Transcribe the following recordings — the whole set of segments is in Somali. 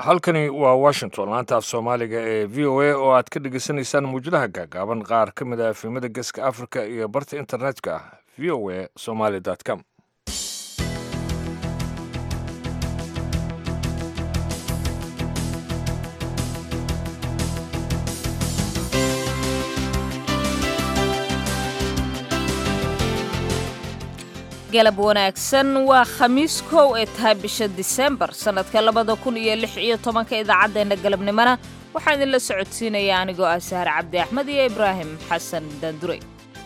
halkani waa washington laanta af soomaaliga ee v o a oo aad ka dhegeysaneysaan muujadaha gaagaaban qaar ka mid ah efemada geeska africa iyo barta internetka v o a somaly com galab wanaagsan waa khamiis kow ee tahay bisha disembar sannadka labada kun iyo lix iyo tobanka idaacaddeenna galabnimona waxaa idinla socodsiinaya anigoo ah sahar cabdi axmed iyo ibraahim xasan daandure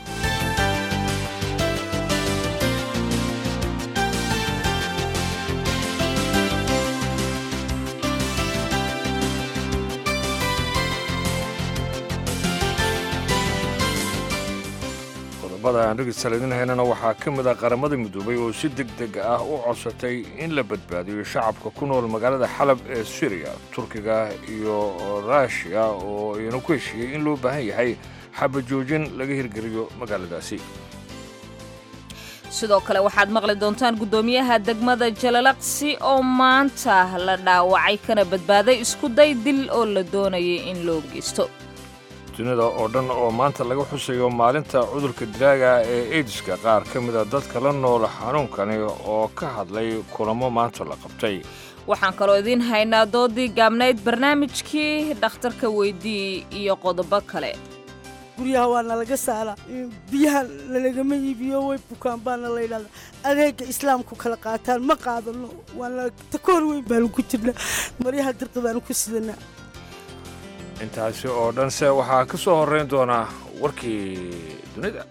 qodobada aan dhegeystaal idin haynana waxaa ka mid ah qaramada midoobay oo si deg deg ah u codsatay in la badbaadiyo shacabka ku nool magaalada xalab ee suriya turkiga iyo ruushiya oo iyana ku heshiiyey in loo baahan yahay xabajoojin laga hirgeliyo magaaladaasi sidoo kale waxaad maqli doontaan guddoomiyaha degmada jalalaqsi oo maanta la dhaawacay kana badbaaday iskuday dil oo la doonayay in loo geysto dunida oo dhan oo maanta laga xusayo maalinta cudurka dilaaga ee aidiska qaar ka mida dadka la nool xanuunkani oo ka hadlay kulamo maanta la qabtay waxaan kaloo idiin haynaa doodii gaabnayd barnaamijkii dhakhtarka weydii iyo qodobo kale guryaha waa nalaga saaraa biyaha nalagama iibiyo way bukaan baana la yidhahdaa adeega islaamku kala qaataan ma qaadano waana takoor weyn baanu ku jirnaa maryaha dirqi baanu ku sidanaa intaasi oo dhanse waxaa ka soo horrayn doonaa warkii dunida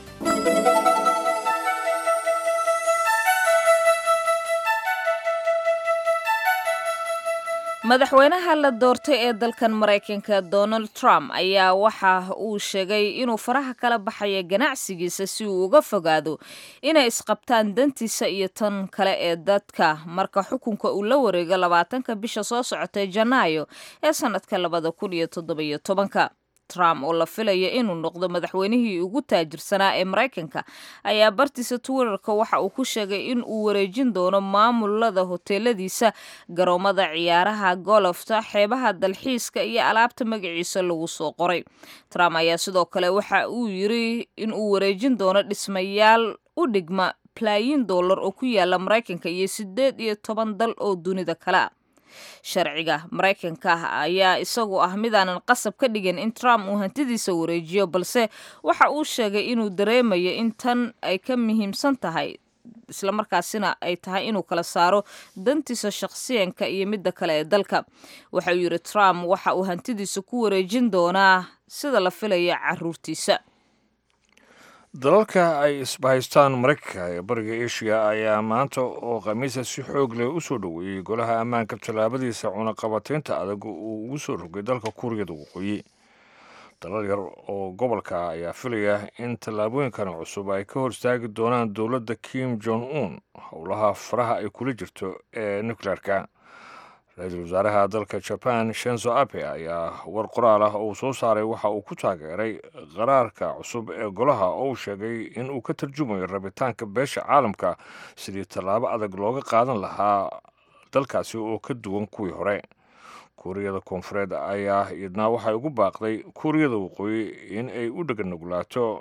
madaxweynaha la doortay ee dalkan maraykanka donald trump ayaa waxa uu sheegay inuu faraha kala baxaya ganacsigiisa si uu uga fogaado inay isqabtaan dantiisa iyo tan kale ee dadka marka xukunka uu la wareego labaatanka bisha soo socotay janaayo ee sannadka labada kun iyo toddobiyo tobanka trump oo la filaya inuu noqdo madaxweynihii ugu taajirsanaa ee maraykanka ayaa bartiisa twitterka waxa uu ku sheegay in uu wareejin doono maamulada hoteeladiisa garoomada ciyaaraha golofta xeebaha dalxiiska iyo alaabta magaciisa lagu soo qoray trump ayaa sidoo kale waxa uu yiri in uu wareejin doono dhismayaal u dhigma balaayin dollar oo ku yaala maraykanka iyo siddeed iyo toban dal oo dunida kale ah sharciga maraykanka ayaa isagu ah midaanan qasab ka dhigin in trump uu hantidiisa wareejiyo balse waxa uu sheegay inuu dareemayo in tan ay ka muhiimsan tahay islamarkaasina ay tahay inuu kala saaro dantiisa shakhsiyanka iyo midda kale ee dalka waxa uu yidhi trump waxa uu hantidiisa ku wareejin doonaa sida la filaya caruurtiisa dalalka ay isbahaystaan maraykanka ee bariga eshiya ayaa maanta oo khamiisa si xoog leh u soo dhoweeyey golaha ammaanka tallaabadiisa cunaqabataynta adag uu ugu soo rogay dalka kuuriyada waqooyi dalal yar oo gobolka ayaa filaya in tallaabooyinkan cusub ay ka hor istaagi doonaan dowladda kim jong un howlaha faraha ay kula jirto ee nukleerka ra-iisul wasaaraha dalka jaban shenzo abe ayaa war qoraal ah oo uu soo saaray waxa uu ku taageeray qaraarka cusub ee golaha oo uu sheegay in uu ka tarjumayo rabitaanka beesha caalamka sidii tallaabo adag looga qaadan lahaa dalkaasi oo ka duwan kuwii hore kuuriyada koonfureed ayaa iyadna waxay ugu baaqday kuuriyada waqooyi in ay u dheganuglaato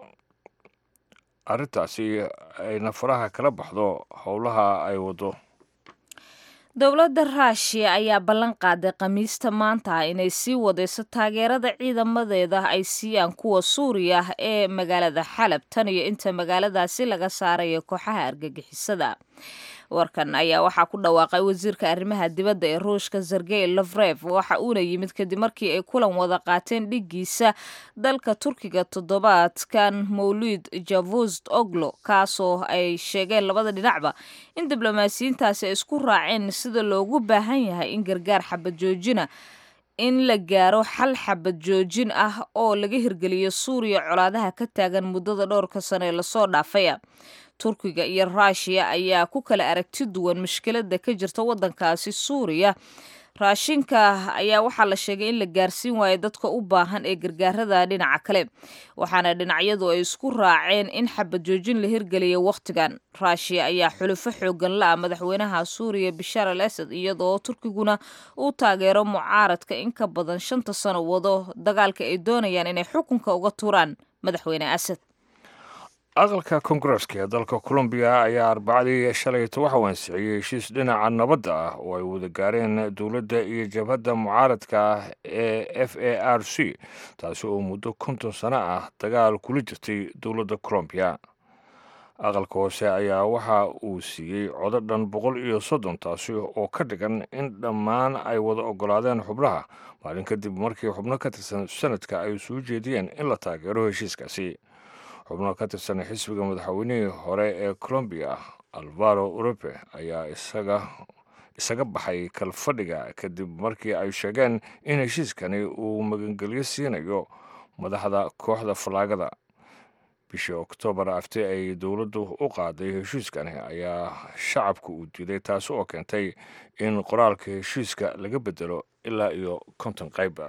arrintaasi ayna faraha kala baxdo howlaha ay waddo dowladda ruushiya ayaa ballan qaaday khamiista maanta inay sii wadayso taageerada ciidamadeeda ay siiyaan kuwa suuriya ee magaalada xalab tan iyo inta magaaladaasi laga saarayo kooxaha argagixisada warkan ayaa waxaa ku dhawaaqay wasiirka arrimaha dibadda ee ruushka sergey lofrev waxa uuna yimid kadib markii ay kulan wada qaateen dhigiisa dalka turkiga toddobaadkan mawlid javust oglo kaasoo ay sheegeen labada dhinacba in diblomaasiyiintaasi ay isku raaceen sida loogu baahan yahay in gargaar xabad joojina in la gaaro xal xabad joojin ah oo laga hirgeliyo suuriya colaadaha ka taagan muddada dhowrka sano ee lasoo dhaafaya turkiga iyo ruushiya ayaa ku kala aragti duwan mushkiladda ka jirta waddankaasi suuriya raashinka ayaa waxaa la sheegay in la gaarsiin waayo dadka u baahan ee gargaarada dhinaca kale waxaana dhinacyadu ay isku raaceen in xabad joojin la hirgeliya wakhtigan raashiya ayaa xulufo xoogan la-a madaxweynaha suuriya bishaar al asad iyadoo turkiguna uu taageero mucaaradka in ka badan shanta sano wado dagaalka ay doonayaan inay xukunka uga tuuraan madaxweyne asad aqalka koongareska ee dalka colombiya ayaa arbacadii shalayto waxa uu ansixiyey heshiis dhinaca nabadda ah oo ay wada gaareen dowladda iyo jabhadda mucaaradka ah ee f a r c taasi oo muddo konton sano ah dagaal kula jirtay dowladda colombiya aqalka hoose ayaa waxa uu siiyey codo dhan boqol iyo soddon taasi oo ka dhigan in dhammaan ay wada ogolaadeen xubnaha maalin kadib markii xubno ka tirsan sanadka ay soo jeediyeen in la taageero heshiiskaasi xubno ka tirsan xisbiga madaxweynihii hore ee colombiya alvaro urope ayaa isaga isaga baxay kalfadhiga kadib markii ay sheegeen in heshiiskani uu magangelyo siinayo madaxda kooxda falaagada bishii oktoobar afti ay dowladdu u qaaday heshiiskani ayaa shacabka uu diiday taasi oo keentay in qoraalka heshiiska laga bedelo ilaa iyo konton qayba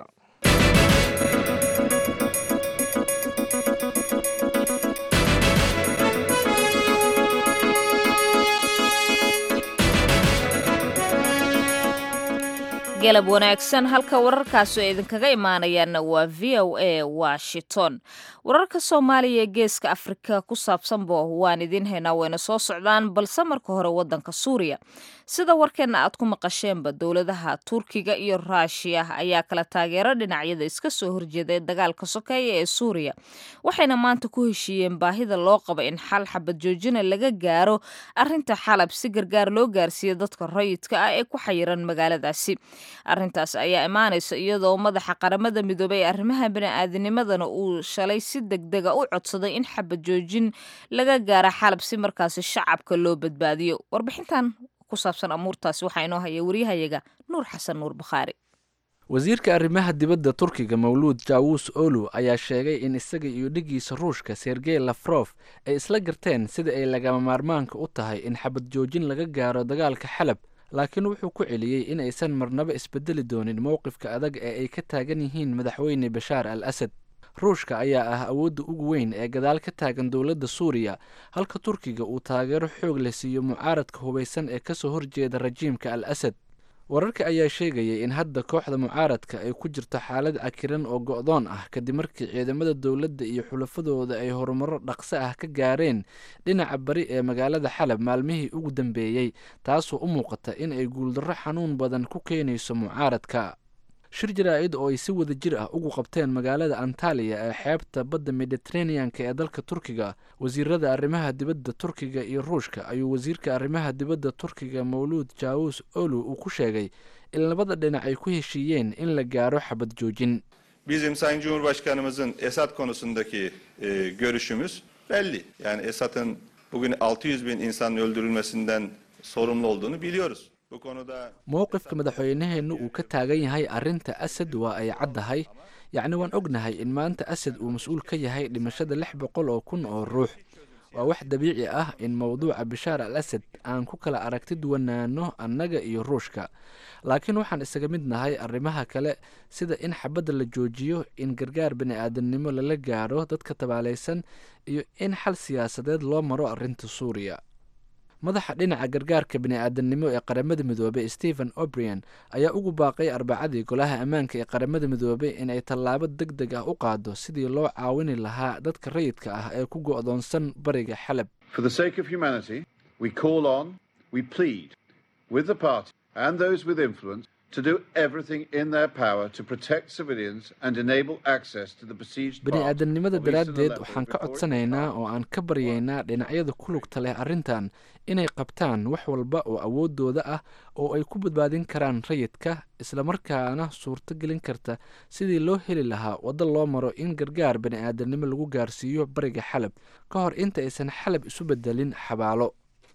galab wanaagsan halka wararkaasi oo idinkaga imaanayaanna waa v o a washington wararka soomaaliya ee geeska afrika ku saabsanba waan idiin haynaa wayna soo socdaan balse marka hore waddanka suuriya sida warkeenna aad ku maqasheenba dowladaha turkiga iyo raashiya ayaa kala taageero dhinacyada iska soo horjeeda ee dagaalka sokeeya ee suuriya waxayna maanta ku heshiiyeen baahida loo qabo in xal xabad joojina laga gaaro arinta xalab si gargaar loo gaarsiiyo dadka rayidka ah ee ku xayiran magaaladaasi arrintaas ayaa imaanaysa iyadoo madaxa qaramada midoobay ee arrimaha bini'aadinimadana uu shalay si degdega u codsaday in xabad joojin laga gaara xalab si markaasi shacabka loo badbaadiyo warbixintan ku saabsan amuurtaasi waxaa inoo haya waryahayaga nuur xasan nuur bakhaari wasiirka arrimaha dibadda turkiga mawluud jaawus olu ayaa sheegay in isaga iyo dhigiisa ruushka sergey lafrof ay isla garteen sida ay lagama maarmaanka u tahay in xabad joojin laga gaaro dagaalka xalab laakiin wuxuu ku celiyey in aysan marnaba isbedeli doonin mowqifka adag ee ay ka taagan yihiin madaxweyne bashaar al asad ruushka ayaa ah awoodda ugu weyn ee gadaal ka taagan dowladda suuriya halka turkiga uu taageero xoog leh siiyo mucaaradka hubaysan ee kasoo horjeeda rajiimka al asad wararka ayaa sheegayay in hadda kooxda mucaaradka ay ku jirto xaalad cakiran oo go'doon ah kadib markii ciidamada dowladda iyo xulafadooda ay horumaro dhaqso ah ka gaareen dhinaca bari ee magaalada xalab maalmihii ugu dambeeyey taasoo u muuqata in ay guuldarro xanuun badan ku keenayso mucaaradka shir jaraa-id oo ay si wada jir ah ugu qabteen magaalada antaliya ee xeebta badda mediteraneanka ee dalka turkiga wasiirada arrimaha dibadda turkiga iyo ruushka ayuu wasiirka arrimaha dibadda turkiga mawluud jaawus olu uu ku sheegay in labada dhinac ay ku heshiiyeen in la gaaro xabad joojin Bizim Sayın Cumhurbaşkanımızın Esad konusundaki e, görüşümüz belli. Yani Esad'ın bugün 600 bin insanın öldürülmesinden sorumlu olduğunu biliyoruz. Bu konuda mowqifka madaxweynaheenna uu ka taagan yahay arrinta asad waa ay caddahay yacni waan ognahay in maanta asad uu mas-uul ka yahay dhimashada lix boqol oo kun oo ruux waa wax dabiici ah in mowduuca bishaar al asad aan ku kala aragti duwanaano annaga iyo ruushka laakiin waxaan isaga mid nahay arrimaha kale sida in xabadda la joojiyo in gargaar bini-aadamnimo lala gaaro dadka tabaalaysan iyo in xal siyaasadeed loo maro arrinta suuriya madaxa dhinaca gargaarka bini-aadamnimo ee qaramada midoobey stephen obrian ayaa ugu baaqay arbacadii golaha ammaanka ee qaramada midoobey in ay tallaabo deg deg ah u qaado sidii loo caawini lahaa dadka rayidka ah ee ku go'doonsan bariga xalab For the sake of humanity, we call on, we plead with the party and those with influence to do everything in their power to protect civilians and enable access to the besieged part bini-aadamnimada of eastern daraaddeed Aleppo waxaan ka before it codsanaynaa oo aan ka baryaynaa dhinacyada ku lugta leh arrintan inay qabtaan wax walba oo awooddooda ah oo ay ku badbaadin karaan rayidka islamarkaana suurto gelin karta sidii loo heli lahaa waddo loo maro in gargaar bini-aadamnimo lagu gaarsiiyo bariga xalab ka hor inta aysan xalab isu bedelin xabaalo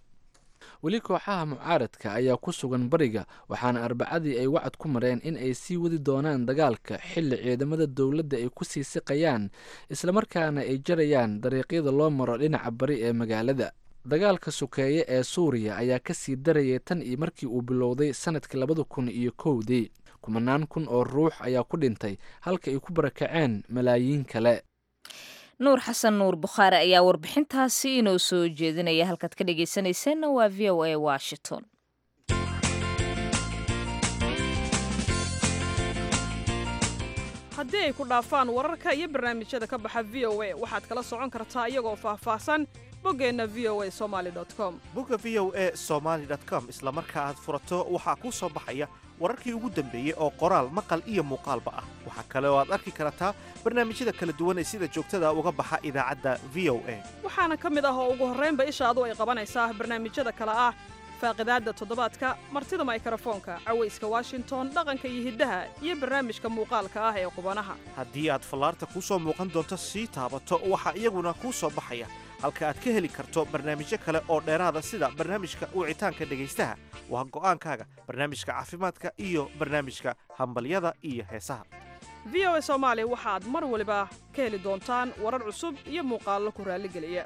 weli kooxaha mucaaradka ayaa ku sugan bariga waxaana arbacadii ay wacad ku mareen in ay sii wadi doonaan dagaalka xilli ciidamada dowladda ay ku sii siqayaan islamarkaana ay jarayaan dariiqyada loo maro dhinaca bari ee magaalada dagaalka sokeeye ee suuriya ayaa ka sii darayay tan iyo markii uu bilowday sanadkii labada kun iyo kowdii kumanaan kun oo ruux ayaa ku dhintay halka ay ku barakaceen malaayiin kale nuur xasan nuur bukhaari ayaa warbixintaasi inoo soo jeedinaya halkaad ka dhegaysanayseena waa v o a washington haddii ay ku dhaafaan wararka iyo barnaamijyada ka baxa v o a waxaad kala socon kartaa iyagoo faahfaahsan boggeenna v o a somaali com bogga v o a somaali com isla marka aad furato waxaa kuu soo baxaya wararkii ugu dambeeyey oo qoraal maqal iyo muuqaalba ah waxaa kale oo aad arki kartaa barnaamijyada kala duwan ee sida joogtada uga baxa idaacadda v o a waxaana ka mid ah oo ugu horraynba ishaadu ay qabanaysaa barnaamijyada kale ah faaqidaadda toddobaadka martida maykrofoonka cawayska washington dhaqanka iyo hiddaha iyo barnaamijka muuqaalka ah ee qubanaha haddii aad fallaarta kuu soo muuqan doonto sii taabato waxaa iyaguna kuu soo baxaya halka aad ka heli karto barnaamijyo kale oo dheeraada sida barnaamijka wicitaanka dhegaystaha waa go'aankaaga barnaamijka caafimaadka iyo barnaamijka hambalyada iyo heesaha v o a soomaali waxaad mar waliba ka heli doontaan warar cusub iyo muuqaallo ku raalligeliya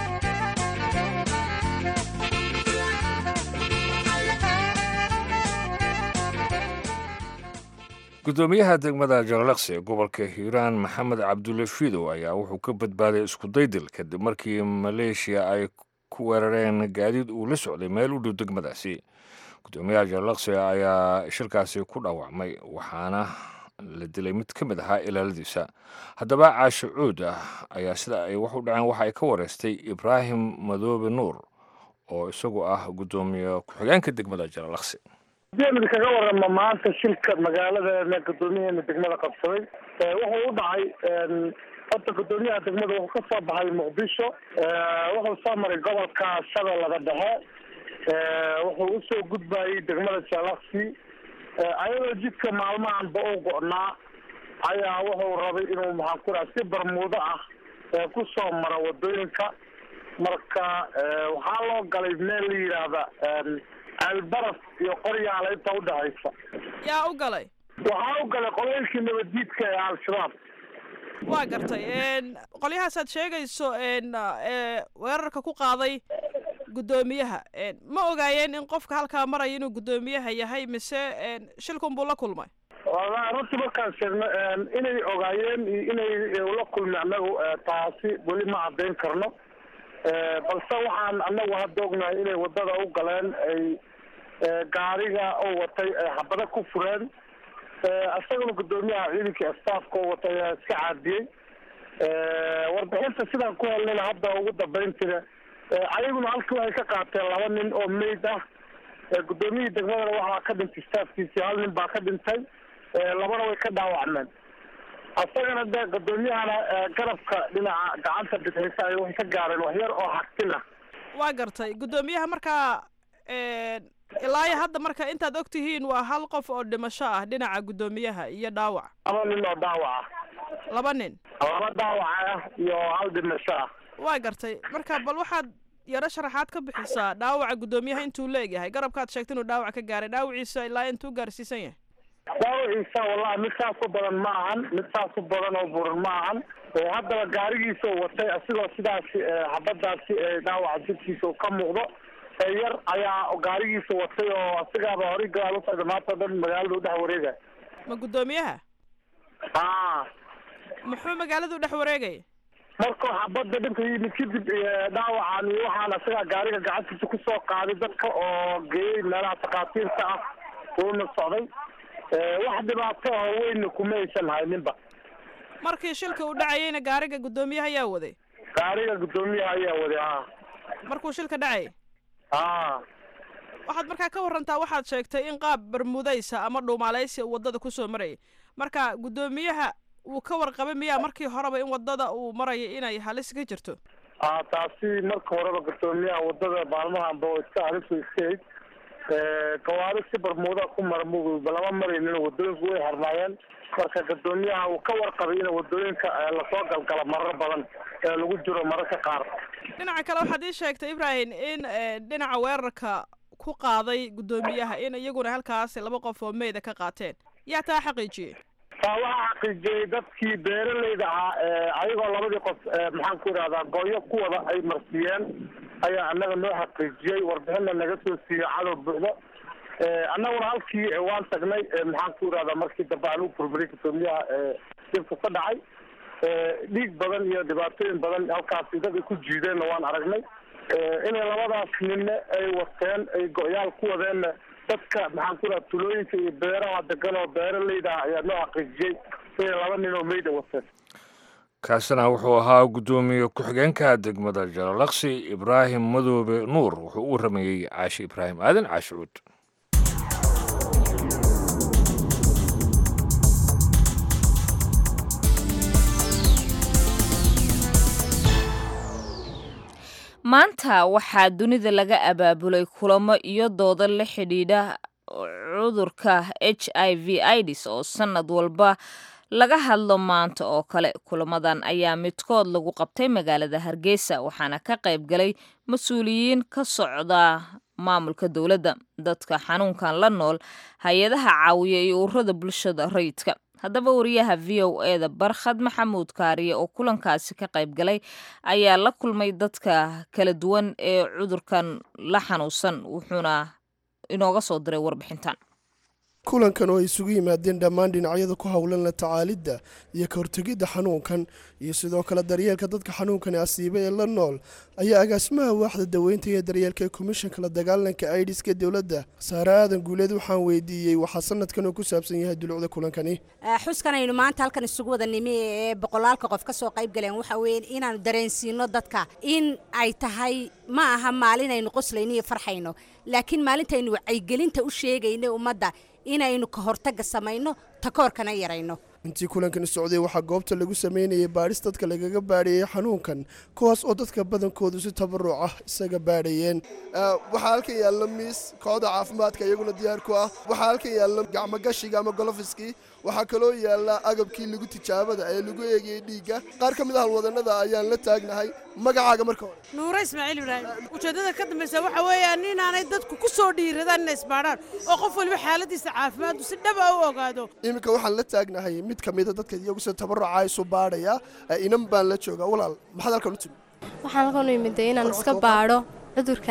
gudoomiyaha degmada jaralaqsi ee gobolka hiiraan maxamed cabdulle fidow ayaa wuxuu ka badbaaday iskudaydil kadib markii maleeshiya ay ku weerareen gaadiid uu la socday meel u dhow degmadaasi gudoomiyaha jaralaqsi ayaa shilkaasi ku dhaawacmay waxaana la dilay mid ka mid ahaa ilaaladiisa haddaba caasho cuud ah ayaa sida ay wax u dhaceen waxa ay ka wareystay ibraahim madoobe nuur oo isagu ah gudoomiye ku-xigeenka degmada jaralaqsi hadii kaga warama maanta shilka magaaladeena gudoomiyaheena degmada qabsaday wuxuu u dhacay horta gudoomiyaha degmada wuxuu ka soo baxay muqdisho wuxuu soo maray gobolka shabeellada dhexe wuxuu usoo gudbayay degmada jalaksi ayadoo jidka maalmahanba u go'naa ayaa wuxuu rabay inuu maxaan ku raha si barmuudo ah kusoo maro wadooyinka marka waxaa loo galay meel la yidhaahda albaraf iyo qoryaala inta udhexaysa yaa u galay waxaa u galay qolooyinkii nabaddiidka ee al-shabaab waa gartay qolyahaasaad sheegayso weerarka ku qaaday guddoomiyaha ma ogaayeen in qofka halkaa maraya inuu guddoomiyaha yahay mise shilkun buu la kulmay wallahi runtii markaan sheegno inay ogaayeen iyo inay la kulmay annagu taasi weli ma caddayn karno balse waxaan anagu hadda ognahay inay wadada u galeen ay gaariga oo watay ay xabado ku fureen isaguna guddoomiyaha ciidanka staafka oo watay ayaa iska caadiyey warbixinta sidaan ku helnayna hadda ugu dambayntina ayaguna halkii waxay ka qaateen laba nin oo mayd ah guddoomiyihii degmadana waxaa ka dhintay staafkiisii hal nin baa ka dhintay labana way ka dhaawacmeen asagana de guddoomiyahana garabka dhinaca gacanta bidixisa ay waxay ka gaareen waxyar oo xagtin ah waa gartay guddoomiyaha markaa ilaa iyo hadda marka intaad og tihiin waa hal qof oo dhimasho ah dhinaca guddoomiyaha iyo dhaawac laba nin oo dhaawac ah laba nin laba dhaawac ah iyo hal dhimasho ah waa gartay marka bal waxaad yaro sharaxaad ka bixisaa dhaawaca guddoomiyaha intuu la egyahay garabkaad sheegta inuu dhaawac ka gaaray dhaawaciisa ilaa intuu gaarsiisan yahay dhaawaciisa wallahi mid saas u badan ma ahan mid saas u badan oo buran ma ahan haddaba gaarigiisa watay asigoo sidaasi xabadaasi dhaawaca jidkiisa ka muuqdo yar ayaa gaarigiisa watay oo asigaaba horay gadaal usocda maanta o dhan magaalada u dhex wareegay ma guddoomiyaha a muxuu magaalada u dhex wareegaya markuu xabadda dhinka yimid kadib dhaawacan iyo waxaan asigaa gaariga gacantiisa kusoo qaaday dadka oo geeyey meelaha takhaatiirta ah uuna socday wax dhibaato oo weynna kuma aysan hayninba markii shilka uu dhacayeyna gaariga guddoomiyaha ayaa waday gaariga guddoomiyaha ayaa waday a markuu shilka dhacayay a waxaad markaa ka warantaa waxaad sheegtay in qaab bermudaysa ama dhuumaaleysi uu waddada kusoo marayay marka guddoomiyaha wuu ka warqabay miyaa markii horeba in waddada uu maraya inay halis ka jirto a taasi marka horeba guddoomiyaha waddada maalmahanba oo iska halis way iska hayd gawaari si barmuuda ku mara mugba lama maraynin waddooyinku way harnaayeen marka guddoomiyaha uu ka warqabay in waddooyinka lasoo galgala marar badan ee lagu jiro mararka qaar dhinaca kale waxaad ii sheegtay ibrahim in dhinaca weerarka ku qaaday guddoomiyaha in iyaguna halkaasi laba qof oo meyda ka qaateen yaa taa xaqiijiyey taa waxaa xaqiijiyey dadkii beeralayda ahaa ayagoo labadii qof maxaan ku idhahdaa gooyo ku wada ay marsiiyeen ayaa annaga noo xaqiijiyey warbixinna naga soo siiyey cadow buuxdo annaguna halkii waan tagnay maxaan ku irahdaa markii dambe aan u burburay guddoomiyaha dibka ka dhacay dhiig badan iyo dhibaatooyin badan halkaasi dad ay ku jiideenna waan aragnay inay labadaas ninne ay wateen ay go-yaal ku wadeenna dadka maxaan ku irahda tulooyinka iyo beeraha degan oo beeraleyda ah ayaa noo xaqiijiyey inay laba nin oo meyda wateen kaasina wuxuu ahaa guddoomiye ku-xigeenka degmada jalalaqsi ibraahim madoobe nuur wuxuu u waramayey caashi ibraahim aadan caashi cuud maanta waxaa dunida laga abaabulay kulamo iyo doodo la xidhiidha cudurka h i v ids oo sanad walba laga hadlo maanta oo kale kulamadan ayaa midkood lagu qabtay magaalada hargeysa waxaana ka qayb galay mas-uuliyiin ka socda maamulka dowladda dadka xanuunkan la nool hay-adaha caawiya iyo ururada bulshada rayidka haddaba wariyaha v o eda barkhad maxamuud kaariye oo kulankaasi ka qayb galay ayaa la kulmay dadka kala duwan ee cudurkan la xanuunsan wuxuuna inooga soo diray warbixintan kulankan oo ay isugu yimaadeen dhammaan dhinacyada ku howlan la tacaalidda iyo ka hortegidda xanuunkan iyo sidoo kale daryeelka dadka xanuunkani asiiba ee la nool ayaa agaasimaha waaxda daweynta iyo daryeelka ee komishanka la dagaalanka aidiska dowladda saare aadan guuleed waxaan weydiiyey waxaa sanadkan uu ku saabsan yahay dulucda kulankani xuskan aynu maanta halkan isugu wada nimi ee boqolaalka qof ka soo qayb galeen waxa weeye inaanu dareensiino dadka in ay tahay ma aha maalin aynu qoslayno iyo farxayno laakiin maalintaynu wacyigelinta u sheegayno ummadda inaynu ka hortagga samayno takoorkana yarayno intii kulankani socday waxaa goobta lagu sameynayay baadhis dadka lagaga baadhayey xanuunkan kuwaas oo dadka badankoodu si tabaruc ah isaga baadhayeen waxaa halkan yaalla miis kooxda caafimaadka iyaguna diyaar ku ah waxaa halkan yaalla gacmogashiga ama golofiskii waxaa kaloo yaalla agabkii lagu tijaabada ee lagu eegayey dhiigga qaar ka mid ah halwadanada ayaan la taagnahay magacaaga marka hore nuure ismaaciil ibraahim ujeeddada ka dambaysa waxa weeyaan inaanay dadku ku soo dhiiradaan inay isbaadhaan oo qof waliba xaaladiisa caafimaaddu si dhaba u ogaado iminka waxaan la taagnahay mid ka mida dadka iyagu sida tabaruca isu baadhaya inan baan la joogaa walaal maxaad halkan u timi waxaan halkan u imiday inaan iska baadho cudurka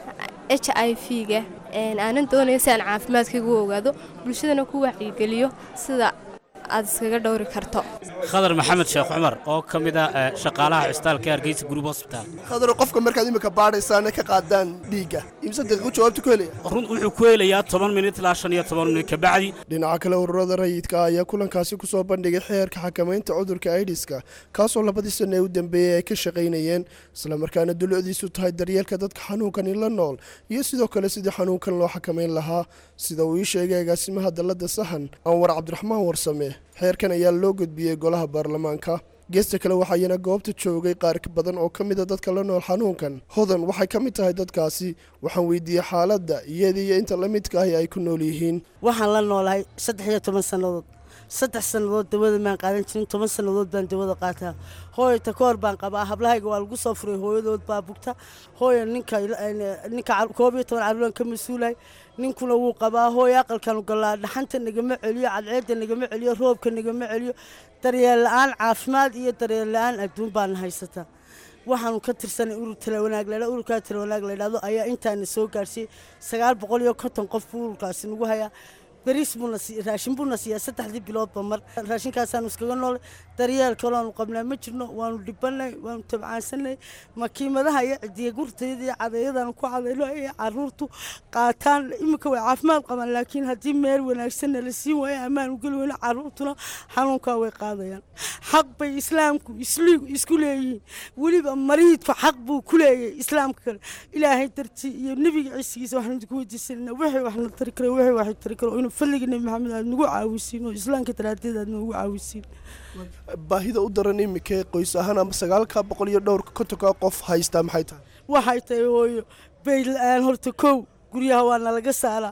h i v-ga aanan doonayo si aan caafimaadkaygu u ogaado bulshadana ku wacyigeliyo sida aad iskaga dhowri karto khadar maxamed sheekh cumar oo ka mid ah shaqaalaha cusbitaalka hargeysa group hosbitaal khadar qofka markaad imika baadhaysaana ka qaadaan dhiigga imse daqiiqo jawaabta ku helaya run wuxuu ku helayaa toban minit ilaa shan iyo toban minit kabacdi dhinaca kale ururada rayidka ayaa kulankaasi ku soo bandhigay xeerka xakamaynta cudurka aidiska kaasoo labadii sanne u dambeeyey ay ka shaqaynayeen islamarkaana dulucdiisu tahay daryeelka dadka xanuunkani la nool iyo sidoo kale sidii xanuunkan loo xakamayn lahaa sida uu ii sheegay agaasimaha dalladda sahan anwar cabdiraxmaan warsame xeerkan ayaa loo gudbiyey golaha baarlamaanka geesta kale waxaayana goobta joogay qaar badan oo ka mida dadka la nool xanuunkan hodan waxay ka mid tahay dadkaasi waxaan weydiiyey xaaladda iyada iyo inta la midka ahi ay ku nool yihiin waxaan la noolahay saddex iyo toban sannadood saddex sannadood dawada maan qaadan jirin toban sannadood baan dawada qaataa hooyo takoor baan qabaa hablahayga waa lagu soo furay hooyadood baa bugta hooyo ninka ninka koob iyo toban caruuran ka mas-uulahay ninkuna wuu qabaa hooyo aqalkanu galaa dhaxanta nagama celiyo cadceedda nagama celiyo roobka nagama celiyo daryeel la-aan caafimaad iyo daryeel la-aan adduun baana haysataa waxaanu ka tirsanay urur talawanaag laydha ururkaa talawanaag laydhahdo ayaa intaana soo gaarsiiyey sagaal boqol iyo konton qof buu ururkaasi nagu hayaa beriis buuna raashin buuna siiyaa saddexdii biloodba mar raashinkaasaanu iskaga noolay daryeel kaloonu qabnaa ma jirno waanu dhibanay waanu tabcaansanay makiimadaha iyo cidiya gurtayada iyo cadayadanu ku cadayno ay caruurtu qaataan iminka way caafimaad qabaan laakiin haddii meel wanaagsanna la siin waayo ammaan u geli weyno caruurtuna xanuunkaa way qaadayaan xaq bay islaamku isku leeyihiin weliba mariidku xaq buu ku leeyahay islaamka kale ilaahay dartii iyo nebiga ciisigiisa waxaanu idinku weydiisanayna wixii waxna tari karo wixii wax tari karo inuu fadliga nebi maxamed aad nagu caawisiin oo islaamka daraadeed aad noogu caawisiin baahida u daran imika qoys ahaan ama sagaalka boqol iyo dhowrka kontonka qof haystaa maxay tahay waxay tahay hooyo bayd la-aan horta kow guryaha waa nalaga saaraa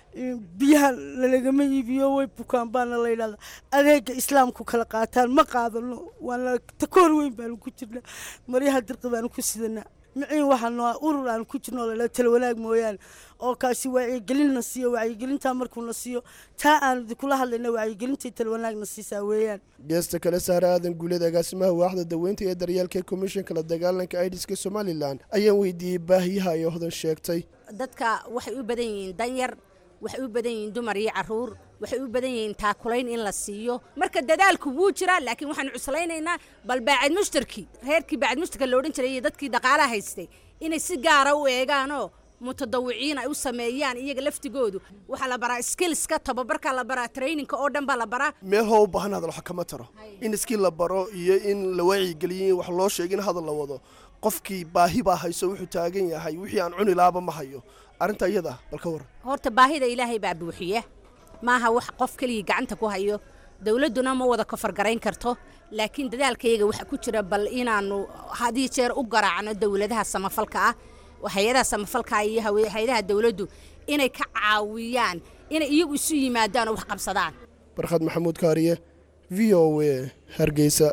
biyaha lalagama iibiyo way bukaan baana la yidhahda adeega islaamku kala qaataan ma qaadano waana takoor weyn baanu ku jirnaa maryaha dirqi baanu ku sidanaa miciin waxaan noo urur aan ku jirno lala tala wanaag mooyaane oo kaasi wacyigelinna siiyo wacyigelintaa markuuna siiyo taa aan kula hadlayna wacyigelintai tala wanaagna siisaa weeyaan geesta kale saare aadan guuleed agaasimaha waaxda daweynta ee daryeelka ee komishanka la dagaalanka aidiska somalilan ayaan weydiiyey baahiyaha ay hodan sheegtay dadka waxay u badan yihiin danyar waxay u badan yihiin dumar iyo caruur waxay u badan yihiin taakulayn in la siiyo marka dadaalku wuu jiraa laakiin waxaanu cuslaynaynaa bal baacid mushtarkii reerkii baacid mushtarka la odhan jiray iyo dadkii dhaqaalaha haystay inay si gaara u eegaanoo mutadawiciin ay u sameeyaan iyaga laftigoodu waxaa la baraa skillska tababarka la baraa traininka oo dhan baa la baraa meel hoo u baahan hadal wax kama taro in iskii la baro iyo in la wacyigeliyo in wax loo sheego in hadal la wado qofkii baahi baa hayso wuxuu taagan yahay wixii aan cuni laaba ma hayo arrinta iyada bal ka waran horta baahida ilaahay baa buuxiya maaha wax qof keligii gacanta ku hayo dowladduna ma wada kofargarayn karto laakiin dadaalkayaga waxa ku jira bal inaanu hadii jeer u garaacno dowladaha samafalka ah hay-adaha samafalka iyo hay-adaha dowladdu inay ka caawiyaan inay iyagu isu yimaadaan oo wax qabsadaan barkhad maxamuud kaariye v o a hargeysa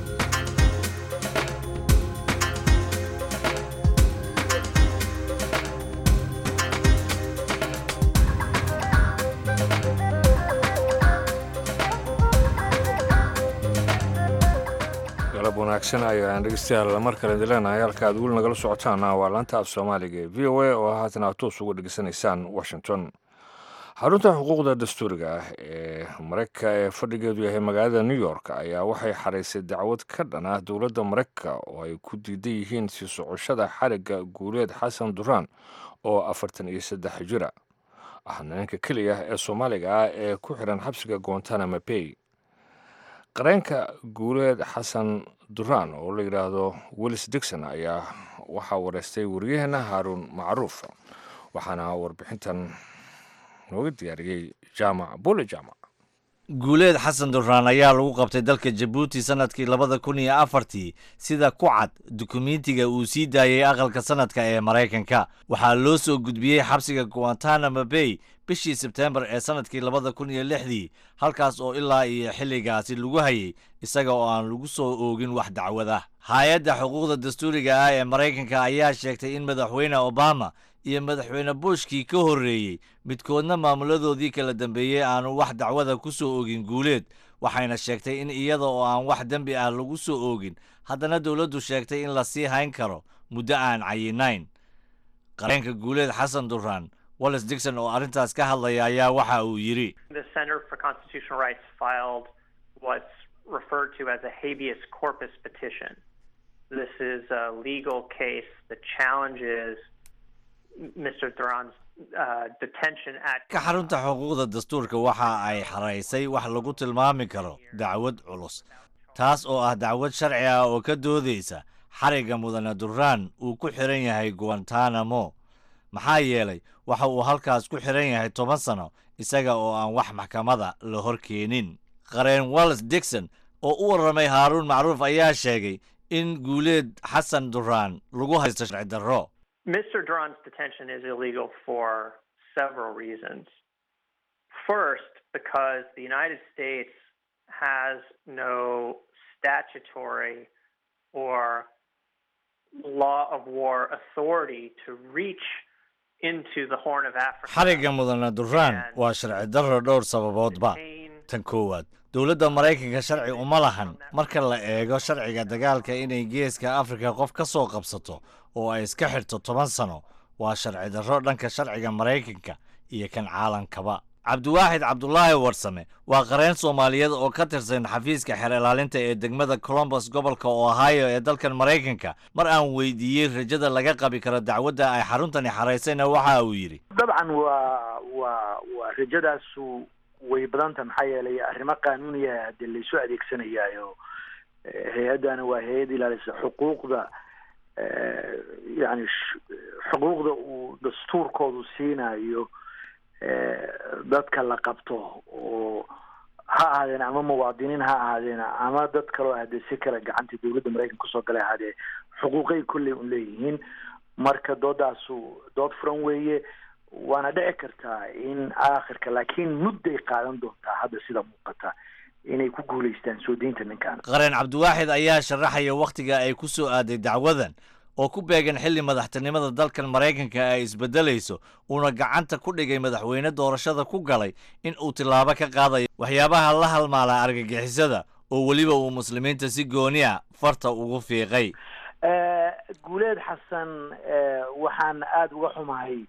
galab wanaagsan ayaan dhegeystayaal mar kale dileenahay halka aad weli nagala socotaana waa laanta af soomaaliga ee v o a oo haatan aad toos uga dhegeysanaysaan washington xarunta xuquuqda dastuuriga ah ee maraykanka ee fadhigeedu yahay magaalada new york ayaa waxay xaraysay dacwad ka dhan ah dowladda maraykanka oo ay ku diidan yihiin sii socoshada xarigga guuleed xasan duraan oo afartan iyo saddex jira ahna ninka keliya ee soomaaliga ah ee ku xiran xabsiga goontanama bay qareenka guuleed xasan duraan oo la yidhaahdo willis dixon ayaa waxaa wareystay wariyaheena haaruun macruuf waxaana warbixintan nooga diyaariyey jaamac bule jaamac guuleed xasan duraan ayaa lagu qabtay dalka jabuuti sannadkii labada kun iyo afartii sida ku cad dukumentiga uu sii daayey aqalka sannadka ee maraykanka waxaa loo soo gudbiyey xabsiga guantanamo bay bishii sebteembar ee sannadkii labada kun iyo lixdii halkaas oo ilaa iyo xilligaasi lagu hayay isaga oo aan lagu soo oogin wax dacwad ah hay-adda xuquuqda dastuuriga ah ee maraykanka ayaa sheegtay in madaxweyne obama iyo madaxweyne bushkii ka horreeyey midkoodna maamuladoodii kala dambeeyey aanu wax dacwada ku soo ogin guuleed waxayna sheegtay in iyada oo aan wax dembi ah lagu soo oogin haddana dowladdu sheegtay in la sii hayn karo muddo aan cayinayn qareenka guuleed xasan duraan wallis dixon oo arrintaas ka hadlaya ayaa waxa uu yidhi The Center for Constitutional Rights filed what's referred to as a habeas corpus petition. This is a legal case that challenges Mr. Duran's uh, detention at ka xarunta xuquuqda dastuurka waxa ay xaraysay wax lagu tilmaami karo dacwad culus taas oo ah dacwad sharci ah oo ka doodaysa xarigga mudane duraan uu ku xiran yahay guantanamo maxaa yeelay waxa uu halkaas ku xiran yahay toban sano isaga oo aan wax maxkamada la hor keenin qareen wallis dixon oo u warramay haaruun macruuf ayaa sheegay in guuleed xasan duraan lagu haysto sharci darro Mr. Duran's detention is illegal for several reasons. First, because the United States has no statutory or law of war authority to reach into the Horn of Africa. xarigga mudane duraan waa sharci darro dhowr sababoodba tan koowaad dowladda maraykanka sharci uma lahan marka la eego sharciga dagaalka inay geeska afrika qof ka soo qabsato oo ay iska xirto toban sano waa sharci darro dhanka sharciga maraykanka iyo kan caalankaba cabdiwaaxid cabdulaahi warsame waa qareen soomaaliyeed oo ka tirsan xafiiska xeer ilaalinta ee degmada colombus gobolka ohio ee dalkan maraykanka mar aan weydiiyey rajada laga qabi karo dacwadda ay xaruntani xaraysayna waxa uu yidhi dabcan waa waa waa rajadaasu way badanta maxaa yeelay arrimo qaanuuniya hadee laysu adeegsanayaayo hay-addana waa hay-ad ilaalisa xuquuqda yani xuquuqda uu dastuurkoodu siinayo dadka la qabto oo ha ahaadeen ama muwaadiniin ha ahaadeen ama dad kaloo hadee si kale gacanta dowladda maraykanka kusoo galay ahaadee xuquuqay kolley un leeyihiin marka doodaasu dood furan weeye waana dhici kartaa in aakhirka laakiin mudday qaadan doontaa hadda sida muuqata inay ku guulaystaan soo deynta ninkan qareen cabdiwaaxid ayaa sharaxaya wakhtiga ay ku soo aaday dacwadan oo ku beegan xilli madaxtinimada dalkan maraykanka ay isbeddelayso uuna gacanta ku dhigay madaxweyne doorashada ku galay in uu tillaabo ka qaadayo waxyaabaha la halmaala argagixisada oo weliba uu muslimiinta si gooni a farta ugu fiiqay guuleed xasan waxaan aada uga xumahay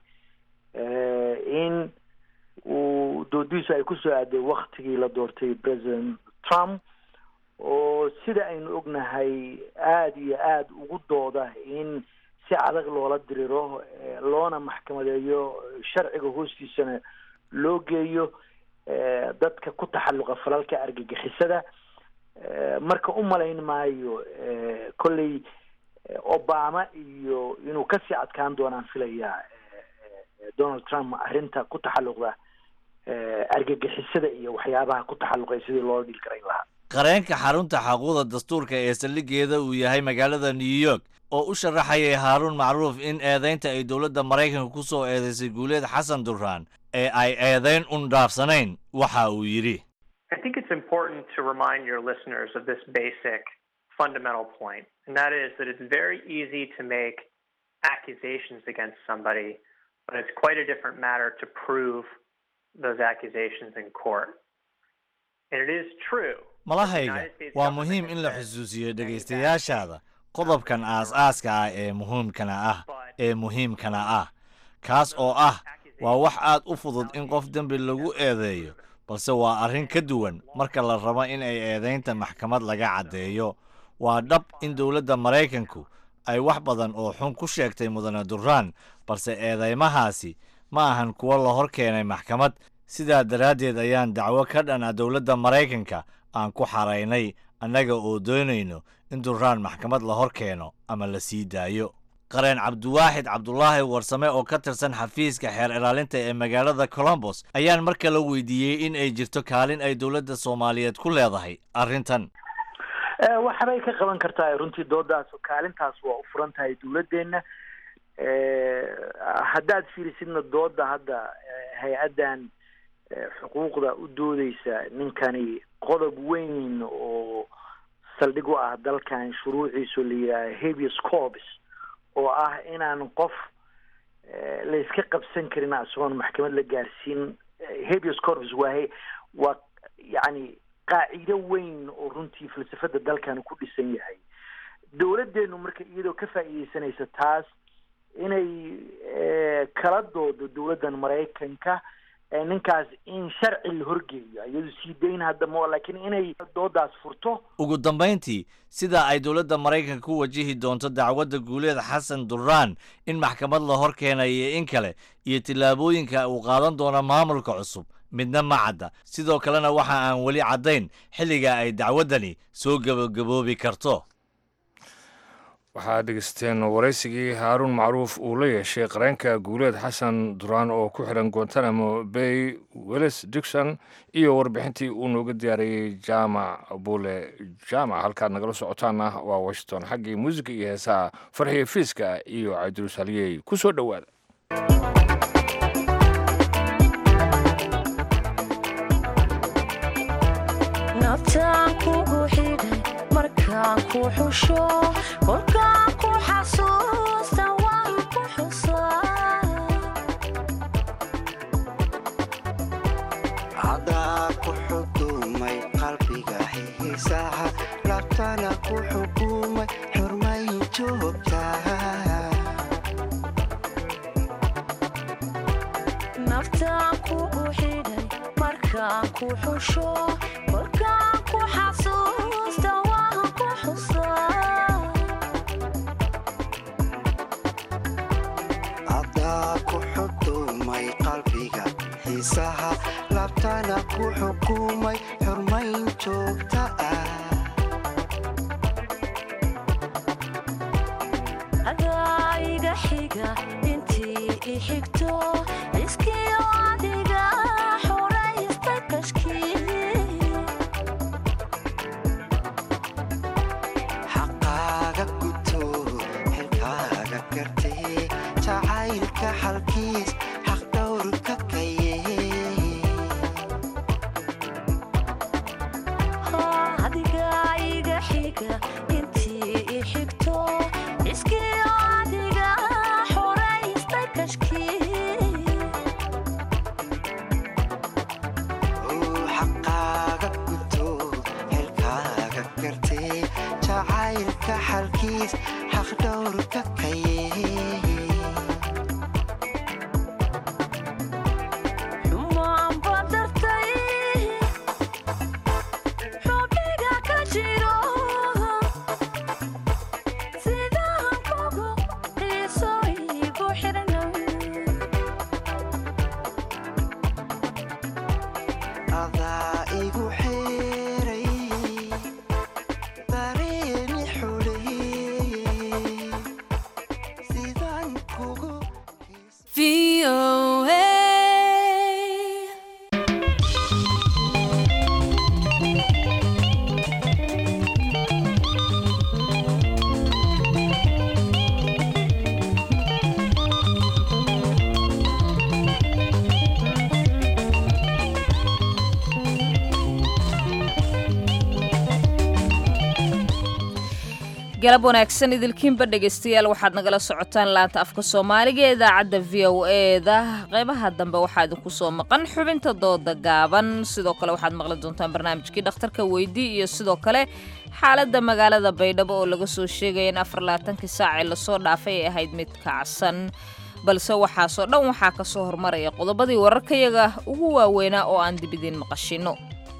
in uu doodiisu ay kusoo aaday waktigii la doortay president trump oo sida aynu ognahay aada iyo aada ugu dooda in si adag loola diriro loona maxkamadeeyo sharciga hoostiisana loo geeyo dadka ku taxalluqa falalka argagixisada marka u malayn maayo kolley obama iyo inuu kasii adkaan doonaan filayaa donald trump arrinta ku taxalluqda argagixisada iyo waxyaabaha ku taxalluqay sidii loola dhili karayn lahaa qareenka xarunta xaquuqda dastuurka ee saldhigeeda uu yahay magaalada new york oo u sharaxayay haaruun macruuf in eedaynta ay dowladda maraykanka ku soo eedaysay guuleed xasan duraan ee ay eedayn un dhaafsanayn waxa uu yidhi I think it's important to remind your listeners of this basic fundamental point, and that is that it's very easy to make accusations against somebody, but it's quite a different matter to prove those accusations in court. And it is true. malahayga waa muhiim in la xusuusiyo dhegaystayaashaada qodobkan aas-aaska ah ee muhiimkana ah ee muhiimkana ah kaas oo ah waa wax aad u fudud in qof dembi lagu eedeeyo balse waa arrin ka duwan marka la rabo in ay eedaynta maxkamad laga caddeeyo waa dhab in dowladda maraykanku ay wax badan oo xun ku sheegtay mudane duraan balse eedeymahaasi ma ahan kuwo la hor keenay maxkamad sidaa daraaddeed ayaan dacwo ka dhan ah dowladda maraykanka aan ku xaraynay annaga oo doonayno in duraan maxkamad la hor keeno ama la sii daayo qareen cabdiwaaxid cabdulaahi warsame oo ka tirsan xafiiska xeer ilaalinta ee magaalada colombos ayaan mar kale weydiiyey in ay jirto kaalin ay dowladda soomaaliyeed ku leedahay arrintan waxbay ka qaban kartaa runtii doodaas kaalintaas waa u furan tahay dowladdeena haddaad fiirisidna dooda hadda hay-addan xuquuqda u doodeysa ninkani qodob weyn oo saldhig u ah dalkan shuruuciisu la yidhaaha habeas corpus oo ah inaan qof layska qabsan karin isagoon maxkamad la gaarsiin habeas corpus waa waa yacni qaacido weyn oo runtii falsafada dalkan ku dhisan yahay dowladdeenu marka iyadoo ka faa'iideysanaysa taas inay kala doodo dowladdan maraykanka ninkaas in sharci la horgeeyo iyadu sii dayn hadda ma laakiin inay doodaas furto ugu dambayntii sida ay dowladda maraykanka ku wajihi doonto dacwadda guuleed xasan duraan in maxkamad la hor keenayo in kale iyo tillaabooyinka uu qaadan doono maamulka cusub midna ma cadda sidoo kalena waxa aan weli caddayn xilliga ay dacwaddani soo gebagaboobi karto waxaad dhegeysateen waraysigii haaruun macruuf uu la yeeshay qareenka guuleed xasan duraan oo ku xiran guantanamo bay wellis dixon iyo warbixintii uu nooga diyaariyey jaamac buule jaamac halkaad nagala socotaana waa washington xaggii muusiga iyo heesaha farxiya fiiska iyo cabdiruus haliyey ku soo dhowaada naftaan kugu xidhay markaan ku xusho kolkaan ku xasuusta waan ku xusaa cadaa ku xukumay qalbiga xiisaha labtana ku xukumay xurmayn joogtaa naftaan kugu xidhay markaan ku xusho kolkaan ku xasuusta waan ku xusaa cadaa ku xukumay qalbiga xiisaha labtana ku xukumay xurmayn joogta ah adaa iga xiga intii i xigto iskiyo adiga xoraysta kashkii xaqaaga guto xilkaaga gartee jacaylka xalkiis xaq dhowrka kaye adiga iga xiga intii i xigto iskiyo xaqaaga guto xilkaaga gartee jacaylka xalkiis xaqdhowrka kaye xumaan baad dartay xubniga ka jiro sidaan kugu xiiso igu xidhnow adaa igu xeeray dareemi xuleeyey sidaan kugu galab wanaagsan idilkiinba dhegaystayaal waxaad nagala socotaan laanta afka soomaaliga ee idaacadda v o eda qeybaha dambe waxaa idinku soo maqan xubinta dooda gaaban sidoo kale waxaad maqli doontaan barnaamijkii dhakhtarka weydii iyo sidoo kale xaaladda magaalada baydhabo oo laga soo sheegaya in afar labaatankii saacee lasoo dhaafay ay ahayd mid kacsan balse waxaasoo dhan waxaa ka soo hormaraya qodobadii wararkayaga ugu waaweynaa oo aan dib idiin maqashino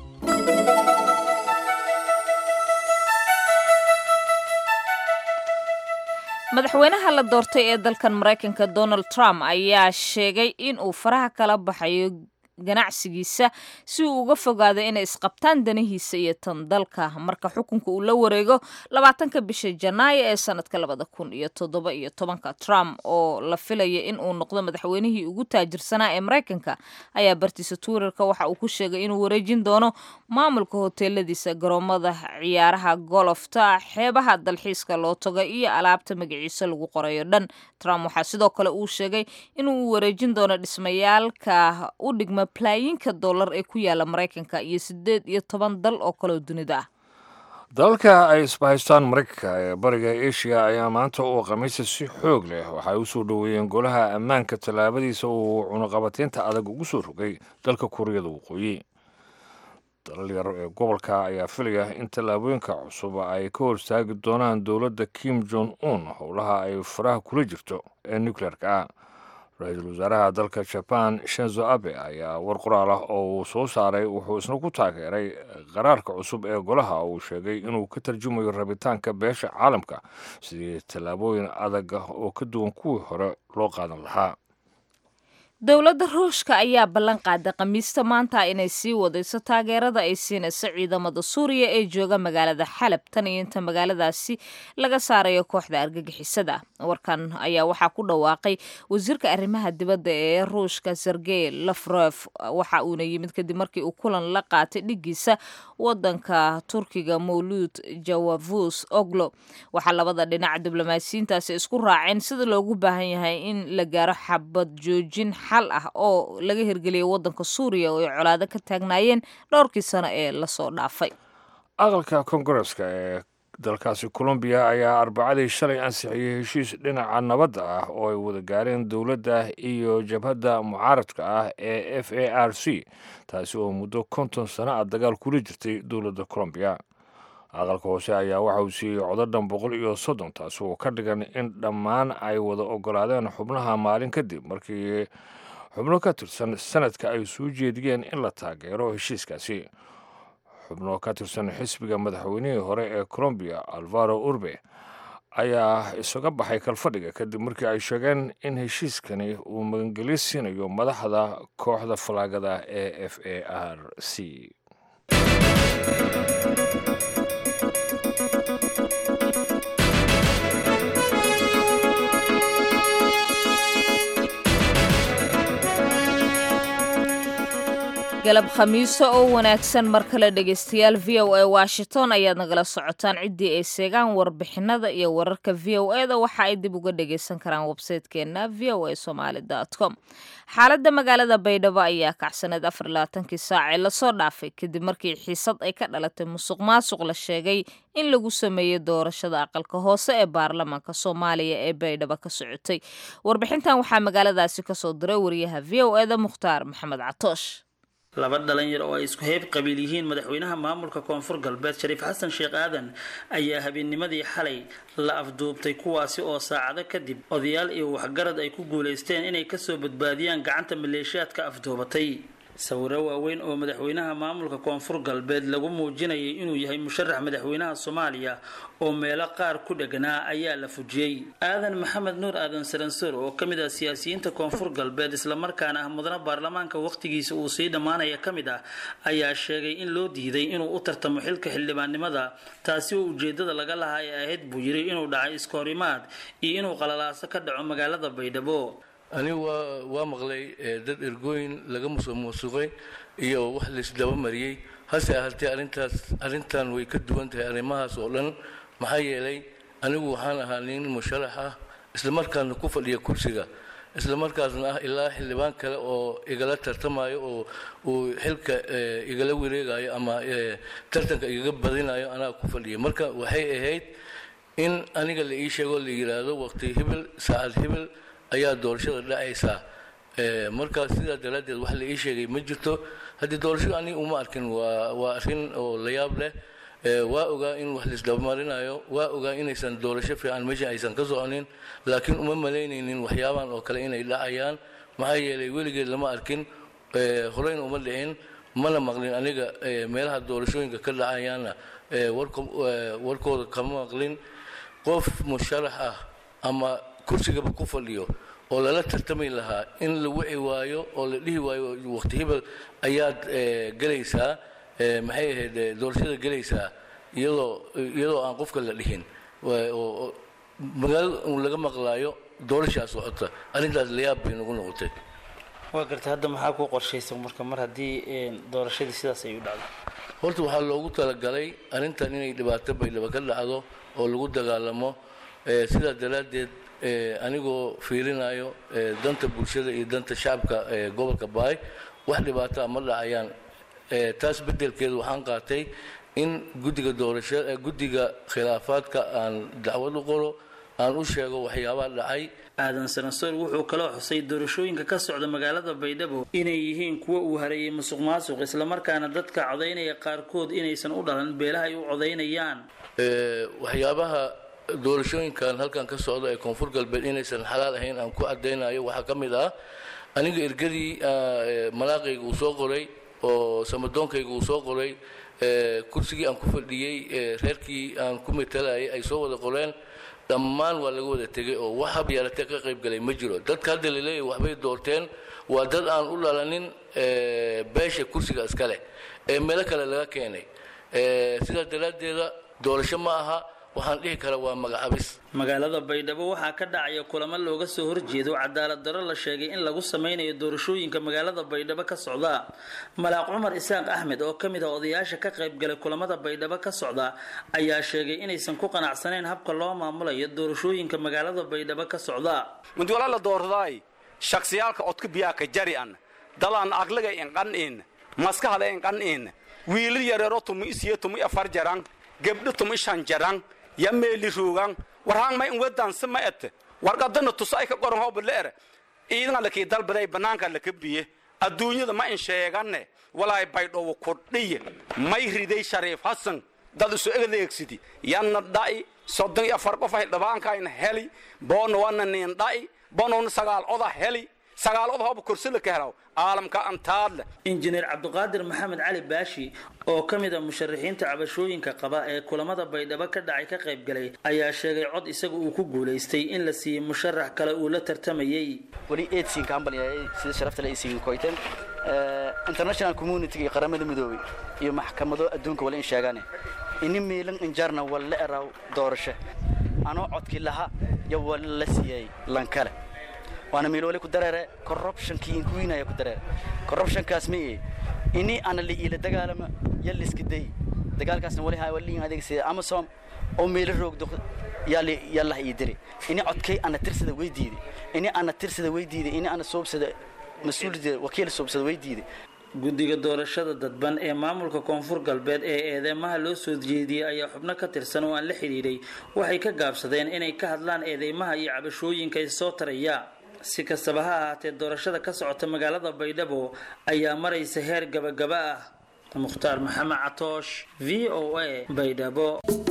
madaxweynaha la doortay ee dalkan maraykanka donald trump ayaa sheegay in uu faraha kala baxayo ganacsigiisa si uu uga fogaado inay isqabtaan danihiisa iyo tan dalka marka xukunka uu la wareego labaatanka bisha janaayo ee sanadka labada kun iyo toddoba iyo tobanka trump oo la filaya in uu noqdo madaxweynihii ugu taajirsanaa ee maraykanka ayaa bartiisa twitterka waxa uu ku sheegay inuu wareejin doono maamulka hoteeladiisa garoomada ciyaaraha golofta xeebaha dalxiiska loo tago iyo alaabta magaciisa lagu qorayo dhan trump waxaa sidoo kale uu sheegay inuu wareejin doono dhismayaalka u dhigma balaayiinka dollar ee ku yaala maraykanka iyo siddeed iyo toban dal oo kaleo dunida ah dalalka ay isbahaystaan maraykanka ee bariga asia ayaa maanta oo khamiisa si xoog leh waxay u soo dhoweeyeen golaha ammaanka tallaabadiisa uu cunaqabataynta adag ugu soo rogay dalka kuuriyada waqooyi dalal yar ee gobolka ayaa filaya in tallaabooyinka cusub ay ka hortaagi doonaan dowladda kim jong un howlaha ay faraha kula jirto ee nucleerka ah ra-iisul wasaaraha dalka jaban shenzo abe ayaa war qoraal ah oo uu soo saaray wuxuu isna ku taageeray qaraarka cusub ee golaha uu sheegay inuu ka tarjumayo rabitaanka beesha caalamka sidii tallaabooyin adag ah oo ka duwan kuwii hore loo qaadan lahaa dowladda ruushka ayaa ballan qaaday khamiista maanta inay sii wadayso taageerada ay siinayso ciidamada suuriya ee jooga magaalada xalab tan iyo inta magaaladaasi laga saarayo kooxda argagixisada warkan ayaa waxaa ku dhawaaqay wasiirka arrimaha dibadda ee ruushka sergey lafrof waxa uuna yimid kadib markii uu kulan la qaatay dhigiisa wadanka turkiga mawluud jawavus oglo waxaa labada dhinac diblomaasiyiintaasi isku raaceen sida loogu baahan yahay in la gaaro xabad joojin xal ah oo laga hirgeliyay wadanka suuriya oo ay colaado ka taagnaayeen dhowrkii sano ee lasoo dhaafay aqalka kongareska ee dalkaasi colombiya ayaa arbacadii shalay ansixiyey heshiis dhinaca nabadda ah oo ay wada gaareen dowladda iyo jabhadda mucaaradka ah ee f a r c taasi oo muddo konton sano ah dagaal kula jirtay dowladda colombiya aqalka hoose ayaa waxa uu siiyey cododhan boqol iyo soddon taasi oo ka dhigan in dhammaan ay wada ogolaadeen xubnaha maalin kadib markii xubno ka tirsan sanadka ay soo jeediyeen in la taageero heshiiskaasi xubno ka tirsan xisbiga madaxweynihii hore ee colombiya alvaro urbe ayaa isaga baxay kalfadhiga kadib markii ay sheegeen in heshiiskani uu magangelyo siinayo madaxda kooxda falaagada ee f a r c galab khamiiso oo wanaagsan mar kale dhegaystayaal v o a washington ayaad nagala socotaan ciddii ay seegaan warbixinada iyo wararka v o e da waxa ay dib uga dhagaysan karaan websaytekeenna v o a somaly com xaaladda magaalada baydhabo ayaa kacsaneed afar labaatankii saac ee lasoo dhaafay kadib markii xiisad ay ka dhalatay musuq maasuq la sheegay in lagu sameeyey doorashada aqalka hoose ee baarlamaanka soomaaliya ee baydhabo ka socotay warbixintan waxaa magaaladaasi kasoo diray wariyaha v o e da mukhtaar maxamed catoosh laba dhalinyar oo ay isku heyb qabiil yihiin madaxweynaha maamulka koonfur galbeed shariif xasan sheekh aadan ayaa habeennimadii xalay la afduubtay kuwaasi oo saacado kadib odayaal iyo waxgarad ay ku guulaysteen inay kasoo badbaadiyaan gacanta maleeshiyaadka afduubatay sawiro waaweyn oo madaxweynaha maamulka koonfur galbeed lagu muujinayay inuu yahay musharax madaxweynaha soomaaliya oo meelo qaar ku dheganaa ayaa la fujiyey aadan maxamed nuur aadan saransoor oo ka mid ah siyaasiyiinta koonfur galbeed islamarkaana ah mudana baarlamaanka wakhtigiisa uu sii dhammaanaya ka mid ah ayaa sheegay in loo diiday inuu u tartamo xilka xildhibaannimada taasi oo ujeedada laga lahaa ee ahayd buu yiri inuu dhacay iskohorimaad iyo inuu qalalaaso ka dhaco magaalada baydhabo anigu waa waa maqlay dad ergooyin laga musuq muusuqay iyo wax laisdaba mariyey hase ahaatee arrintaas arrintan way ka duwan tahay arrimahaas oo dhan maxaa yeelay anigu waxaan ahaa nin musharax ah islamarkaasna ku fadhiya kursiga islamarkaasna ah ilaa xildhibaan kale oo igala tartamayo oo uu xilka igala wareegayo ama tartanka igaga badinayo anaa ku fadhiya marka waxay ahayd in aniga la ii sheego la yidhaahdo waqti hibil saacad hibil ayaa doorashada dhacaysaa markaa sidaa daraaddeed wax la ii sheegay ma jirto haddii doorasho aniga uma arkin waa waa arrin oo la yaab leh waa ogaa in wax laisdabamarinayo waa ogaa inaysan doorasho fiican meesha aysan ka soconin laakiin uma malaynaynin waxyaaban oo kale inay dhacayaan maxaa yeelay weligeed lama arkin horeyna uma dhicin mana maqlin aniga meelaha doorashooyinka ka dhacayaana warkooda kama maqlin qof musharax ah ama kursigaba ku fadhiyo oo lala tartami lahaa in la wici waayo oo la dhihi waayo waqti hibel ayaad gelaysaa maxay ahayd doorashada gelaysaa iyadoo iyadoo aan qofka la dhihin oo magaalada un laga maqlaayo doorashaa socota arrintaas layaab bay nagu noqotay waa gartay hadda maxaa ku qorshaysa marka mar haddii doorashadii sidaas ay u dhacdo horta waxaa loogu talagalay arrintan inay dhibaato baydhaba ka dhacdo oo lagu dagaalamo sidaa daraaddeed anigoo fiirinayo danta bulshada iyo danta shacabka gobolka baay wax dhibaataa ma dhacayaan taas beddelkeedu waxaan qaatay in guddiga doorashada guddiga khilaafaadka aan dacwad u qoro aan u sheego waxyaabaha dhacay aadan sanasoor wuxuu kaloo xusay doorashooyinka ka socda magaalada baydhabo inay yihiin kuwa uu hareeyay musuq maasuq islamarkaana dadka codaynaya qaarkood inaysan u dhalan beelaha ay u codaynayaan waxyaabaha doorashooyinkan halkan ka socda ee koonfur galbeed inaysan xalaal ahayn aan ku caddaynayo waxaa ka mid ah aniga ergadii malaaqayga uu soo qoray oo samadoonkayga uu soo qoray kursigii aan ku fadhiyey reerkii aan ku matalayay ay soo wada qoreen dhammaan waa laga wada tegay oo wax hab yeelatee ka qayb galay ma jiro dadka hadda laleeyahy waxbay doorteen waa dad aan u dhalanin beesha kursiga iskale ee meelo kale laga keenay sidaas daraaddeeda doorasho ma aha waxaan dhihi karaa waa magacabis magaalada baydhabo waxaa ka dhacaya kulamo looga soo horjeedo cadaalad darro la sheegay in lagu sameynayo doorashooyinka magaalada baydhabo ka socda malaaq cumar isaaq axmed oo ka mid ah odayaasha ka qaybgalay kulamada baydhabo ka socda ayaa sheegay inaysan ku qanacsanayn habka loo maamulayo doorashooyinka magaalada baydhabo ka socda mudwala la doordaay shaksiyaalka odka biyaaka jari an dalaan aqliga inqan'in maskahada inqan'in wiilal yareero tumi isiyo tumi afar jaran gebdho tumi shan jaran ya meeli ruugan warhaan may inwedansi ma et warqadana tuso ay ka qoran hooba le'ere iidanga lakii dalbaday bannaanka laka biye adduunyada ma in sheeganne walaay baydhowo kordhiye may riday shariif hasan dad isu adeegsidi yanna dha'i soddon iyo afar qof ay dhabaankaayna heli boonna wana niin dha'i bonowna sagaal oda heli sagaal oda hooba korsila ka helaw caalamka antaadle injineer cabdiqaadir maxamed cali baashi oo ka mid a musharaxiinta cabashooyinka qaba ee kulamada baydhabo ka dhacay ka qayb galay ayaa sheegay cod isaga uu ku guulaystay in la siiyey musharax kale uu la tartamayey weli eedsiin kaambaliyay sida sharafta la isiin koyteen international community iyo qaramada midoobay iyo maxkamado adduunka wala in sheegane ini miilan injarna walla eraw doorasho anoo codkii laha yo wala la siiyey lankale waana miilwale ku dareere corruptionkii inkuwiinaya ku dareere corruptionkaas ma ii ini ana la iila dagaalama ya liska day dagaalkaasna wali haa waliin adeegsada amasom oo meelo roogdo yaali yalla ii diri ini codkay ana tirsada way diiday ini ana tirsada way diiday ini ana soobsada mas-uulida wakiil soobsada way diiday guddiga doorashada dadban ee maamulka koonfur galbeed ee eedeymaha loo soo jeediyey ayaa xubno ka tirsan oo aan la xidhiidhay waxay ka gaabsadeen inay ka hadlaan eedeymaha iyo cabashooyinka soo taraya si kastaba ha ahaatee doorashada ka socota magaalada baydhabo ayaa maraysa heer gabagaba ah mukhtaar maxamed catoosh v o a baydhabo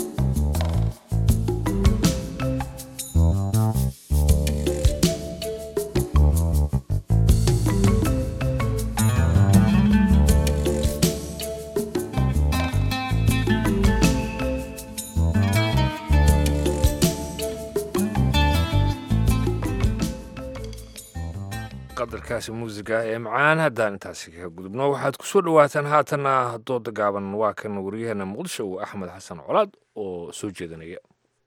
qadarkaasi muusiga ee macaan haddaan intaasi kaga gudubno waxaad ku soo dhowaataan haatanna dooda gaaban waa kan waryaheena muqdisho uu axmed xasan colaad oo soo jeedanaya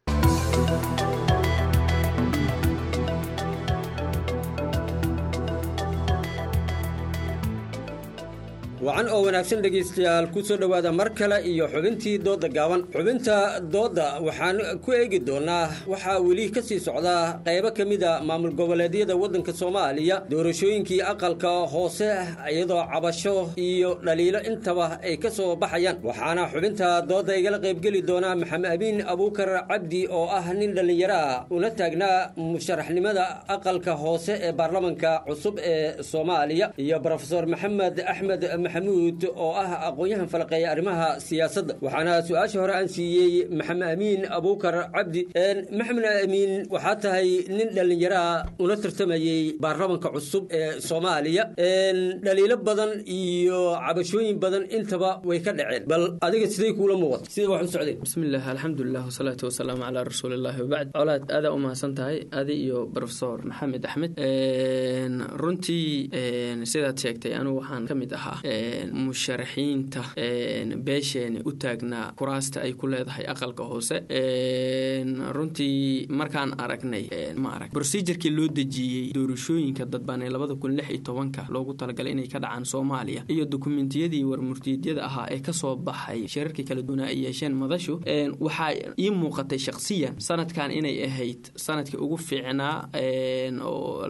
wacan oo wanaagsan dhegaystayaal ku soo dhowaada mar kale iyo xubintii doodda gaaban xubinta doodda waxaan ku eegi doonaa waxaa weli ka sii socdaa qaybo ka mida maamul goboleedyada waddanka soomaaliya doorashooyinkii aqalka hoose iyadoo cabasho iyo dhaliilo intaba ay ka soo baxayaan waxaana xubinta doodda igala qaybgeli doonaa maxamed amiin abuukar cabdi oo ah nin dhallinyaro ah una taagnaa musharaxnimada aqalka hoose ee baarlamanka cusub ee soomaaliya iyo brofesor maxamed axmed maxamuud oo ah aqoon-yahan falaqeeya arrimaha siyaasadda waxaana su-aasha hore aan siiyey maxamed amiin abuukar cabdi maxamed amiin waxaa tahay nin dhallinyaraa una tartamayey baarlamanka cusub ee soomaaliya dhaliilo badan iyo cabashooyin badan intaba way ka dhaceen bal adiga siday kuula muuqata sida wax u socdeen bismillaah alxamdulilah wasalaatu wasalaamu calaa rasuulillahi wabacd colaad aadaa u mahadsan tahay adi iyo brofesor maxamed axmed runtii sidaad sheegtay anigu waxaan ka mid ahaa musharaxiinta beesheena u taagnaa kuraasta ay ku leedahay aqalka hoose runtii markaan aragnay ma arag procedurkii loo dejiyey doorashooyinka dadban ee labada kun lix iyo tobanka loogu talagalay inay ka dhacaan soomaaliya iyo dokumentiyadii warmurtiidyada ahaa ee kasoo baxay shirarkii kala duwanaa ay yeesheen madashu waxaa ii muuqatay shakhsiyan sanadkan inay ahayd sanadkii ugu fiicnaa oo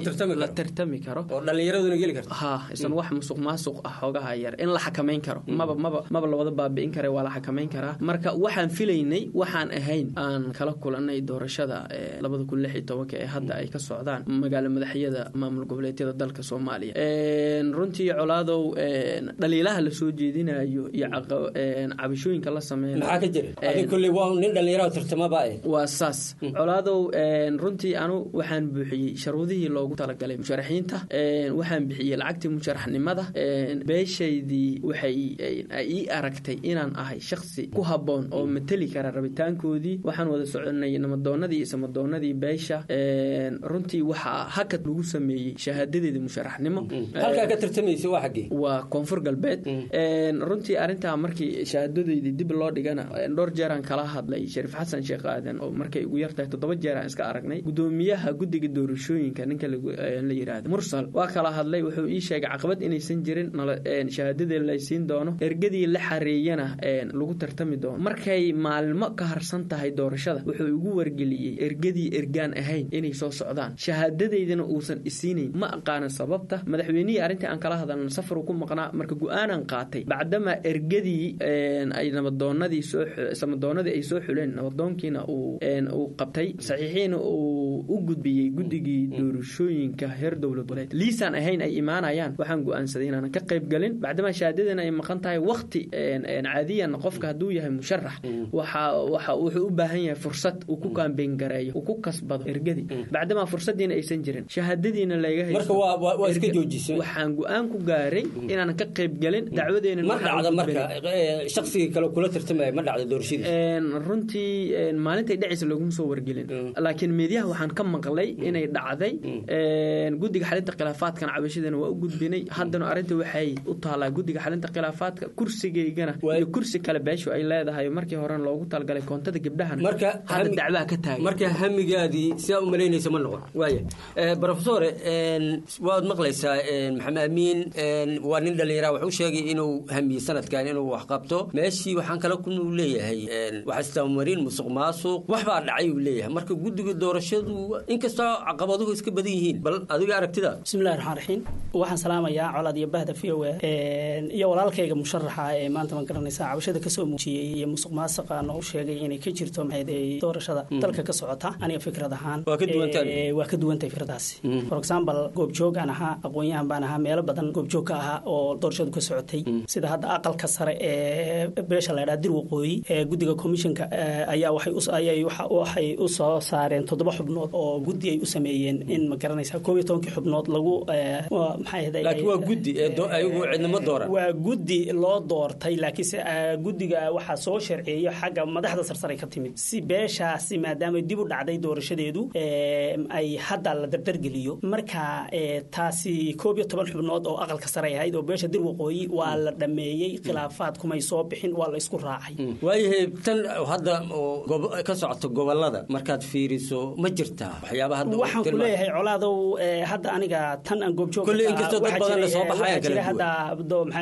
la tartami karo oo dhallinyaraduna geli karto ha isan wax musuq maasuq ah xoogaha yar in la xakamayn karo maba maba maba lawada baabi'in kara waa la xakamayn karaa marka waxaan filaynay waxaan ahayn aan kala kulanay doorashada labada kun lix iyo tobanka ee hadda ay ka socdaan magaalo madaxyada maamul goboleedyada dalka soomaaliya runtii colaadow dhaliilaha lasoo jeedinayo iyo cabashooyinka la sameyn maxaa ka jira adi kolley waa nin dhallinyarada tartamaba eh waa saas colaadow runtii anu waxaan buuxiyey sharuudihii loogu talagalay musharaxiinta waxaan bixiyey lacagtii musharaxnimada beeshaydii waxay ii aragtay inaan ahay shaksi ku habboon oo mateli kara rabitaankoodii waxaan wada soconay namadoonadii iyo samadoonadii beesha runtii waxaa hakad lagu sameeyey shahaadadeedii musharaxnimo halkaa ka tartamaysa waa xaggee waa koonfur galbeed runtii arrintaa markii shahaadadeydii dib loo dhigana dhowr jeeraan kala hadlay shariif xasan sheekh aadan oo markay ugu yartahay toddoba jeeraan iska aragnay gudoomiyaha guddiga doorashooyinka ninka la yidhaahdo mursal waa kala hadlay wuxuu ii sheegay caqabad inaysan jirin shahaadadee laysiin doono ergadii la xareeyana lagu tartami doono markay maalmo ka harsan tahay doorashada wuxuu igu wargeliyey ergadii ergaan ahayn inay soo socdaan shahaadadeydana uusan isiinayn ma aqaanan sababta madaxweynihii arrintii aan kala hadalna safaru ku maqnaa marka go-aanan qaatay bacdama ergadii ay nabadoonadii soo samadoonadii ay soo xuleen nabadoonkiina uu qabtay saxiixiina uu u gudbiyey guddigii doorashooyinka heer dowlad goboleed liisaan ahayn ay imaanayaan waxaan go-aansaday inaanan ka qayb galin bacdama shahaadadana ay maqan tahay wakti caadiyan qofka hadduu yahay musharax waxa waxa wuxuu u baahan yahay fursad uu ku kaambeyn gareeyo uu ku kasbado ergadii bacdama fursadiina aysan jirin shahaadadiina laga marka waa iska joojisay waxaan go-aan ku gaaray inaanan ka qayb galin dacwadeena ma dhacda marka shaqsigii kale kula tartamaya ma dhacda doorashadii runtii maalintay dhacaysa looguma soo wargelin laakiin meediyaha waxaan ka maqlay inay dhacday guddiga xalinta khilaafaadkan cabashadana waa u gudbinay haddana arrinta waxay waxay u taalaa guddiga xalinta khilaafaadka kursigaygana iyo kursi kale beeshu ay leedahay markii horena loogu talagalay koontada gabdhahana marka hadda dacbaa ka taagan marka hamigaadii sidaa u malaynaysa ma noqon waaya profesore waad maqlaysaa maxamed amiin waa nin dhallinyara wuxuu sheegay inuu hamiye sanadkan inuu wax qabto meeshii waxaan kale kun uu leeyahay wax istamariin musuq maasuq wax baa dhacay uu leeyahay marka guddiga doorashadu inkastoo caqabaduhu iska badan yihiin bal adiga aragtida bismillahi raxmaan raxiim waxaan salaamayaa colaad iyo bahda v o a iyo walaalkayga musharaxa ee maanta ma garanaysa cabashada kasoo muujiyey iyo musuq maasuqa noo sheegay inay ka jirto maxayd doorashada dalka ka socota aniga fikrad ahaan Waa ka duwantahay. ee, waa ka duwantay fikradaasi for example goobjoog aan ahaa aqoon-yahan baan ahaa meelo badan goobjoog ka ahaa oo doorashadu ka socotay sida hadda aqalka sare ee beesha la yidhaha dir waqooyi ee guddiga commissionka ee, ayaa waxay us- ayay waxa- waxay u soo saareen toddoba xubnood oo guddi ay u sameeyeen in ma garanaysa koob iyo tobankii xubnood lagu ee, waa- maxay ahayd laakiin waa guddi ee do- ayagu cidnimo dooran waa guddi loo doortay laakiinse ah, guddiga waxaa soo sharceeyo xagga madaxda sarsare ka timid si beeshaasi maadaama dib u dhacday doorashadeedu ee, ay hadda la dardargeliyo marka ee, taasi koob iyo toban xubnood oo aqalka sare ahayd oo beesha dir waqooyi waa la dhameeyey khilaafaad kumay soo bixin waa la isku raacay waayahay tan hadda oo gobo- ka socoto gobolada markaad fiiriso ma jirtaa waxyaabaha hadda waxaan ku leeyahay colaadow ee, hadda aniga tan aan goobjoog Kolley inkastoo dad badan la soo baxayaan kala duwan. hadda do maxay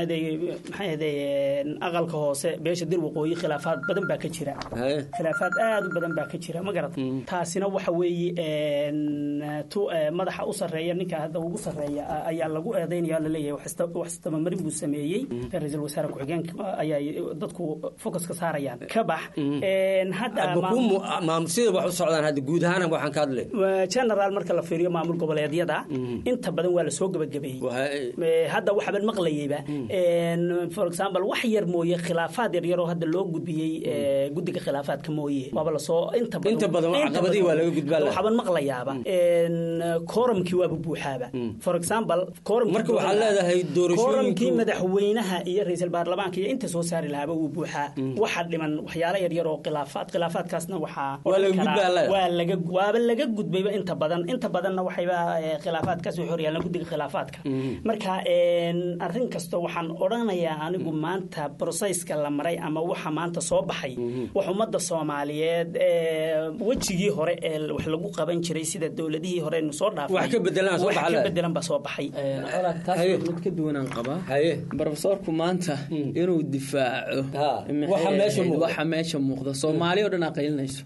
ahday aqalka hoose beesha dir waqooyi khilaafaad badan baa ka jira khilaafaad aad u badan baa ka jira ma garata taasina waxa weeye een, tu ee, madaxa u sarreeya ninka hadda ugu sarreeya a- ayaa lagu eedeynaya laleeyahay wax ista- wax istabamarin buu sameeyey ra-iisul wasaare ku-xigeenka ayaa dadku focuska saarayaan ka bax een, hadda maam- sida wax u socdaan hadda guud ahaan waxaan ka hadlay Waa general marka la fiiriyo maamul goboleedyada inta badan waa lasoo gabagabeeyey Ee, hadda waxaban maqlayeyba Een, for example wax yar mooye khilaafaad yar yaroo hadda loo gudbiyey ee, guddiga khilaafaadka mooye waaba lasoo inta badan Inta badan inta caqabadihii waa laga gudbaa lahaa. waxaban maqlayaaba Een, kooramkii waaba buuxaaba for example kooramkii Marka waxaad dowladda- leedahay doorashooyinku- kooramkii madaxweynaha iyo ra-iisul baarlamaanka iyo inta soo saari lahaaba wuu buuxaa waxaa dhiman waxyaalo yar yar oo khilaafaad khilaafaadkaasna waxaa Waa laga odhan karaa- gudbaa leedahay. waa laga waaba laga gudbayba inta badan inta badanna waxayba eh, khilaafaadkaas u xoryaalaan guddiga khilaafaadka marka een, arrin kasta waxaan odhanayaa anigu maanta brosesska la maray ama waxa maanta soo baxay wax ummadda soomaaliyeed ee, wejigii hore ee wax lagu qaban jiray sida dowladihii hore nu soo dhaafay Wax ka bedelan soo wax baxay ka leedahay. bedelan baa soo baxay taas mid ka duwanaan qabaa brofesorku maanta inuu difaaco maxay waxa meesha ahayd, muuqda. waxa meesha muuqda soomaali oo dhan aa qaylinayso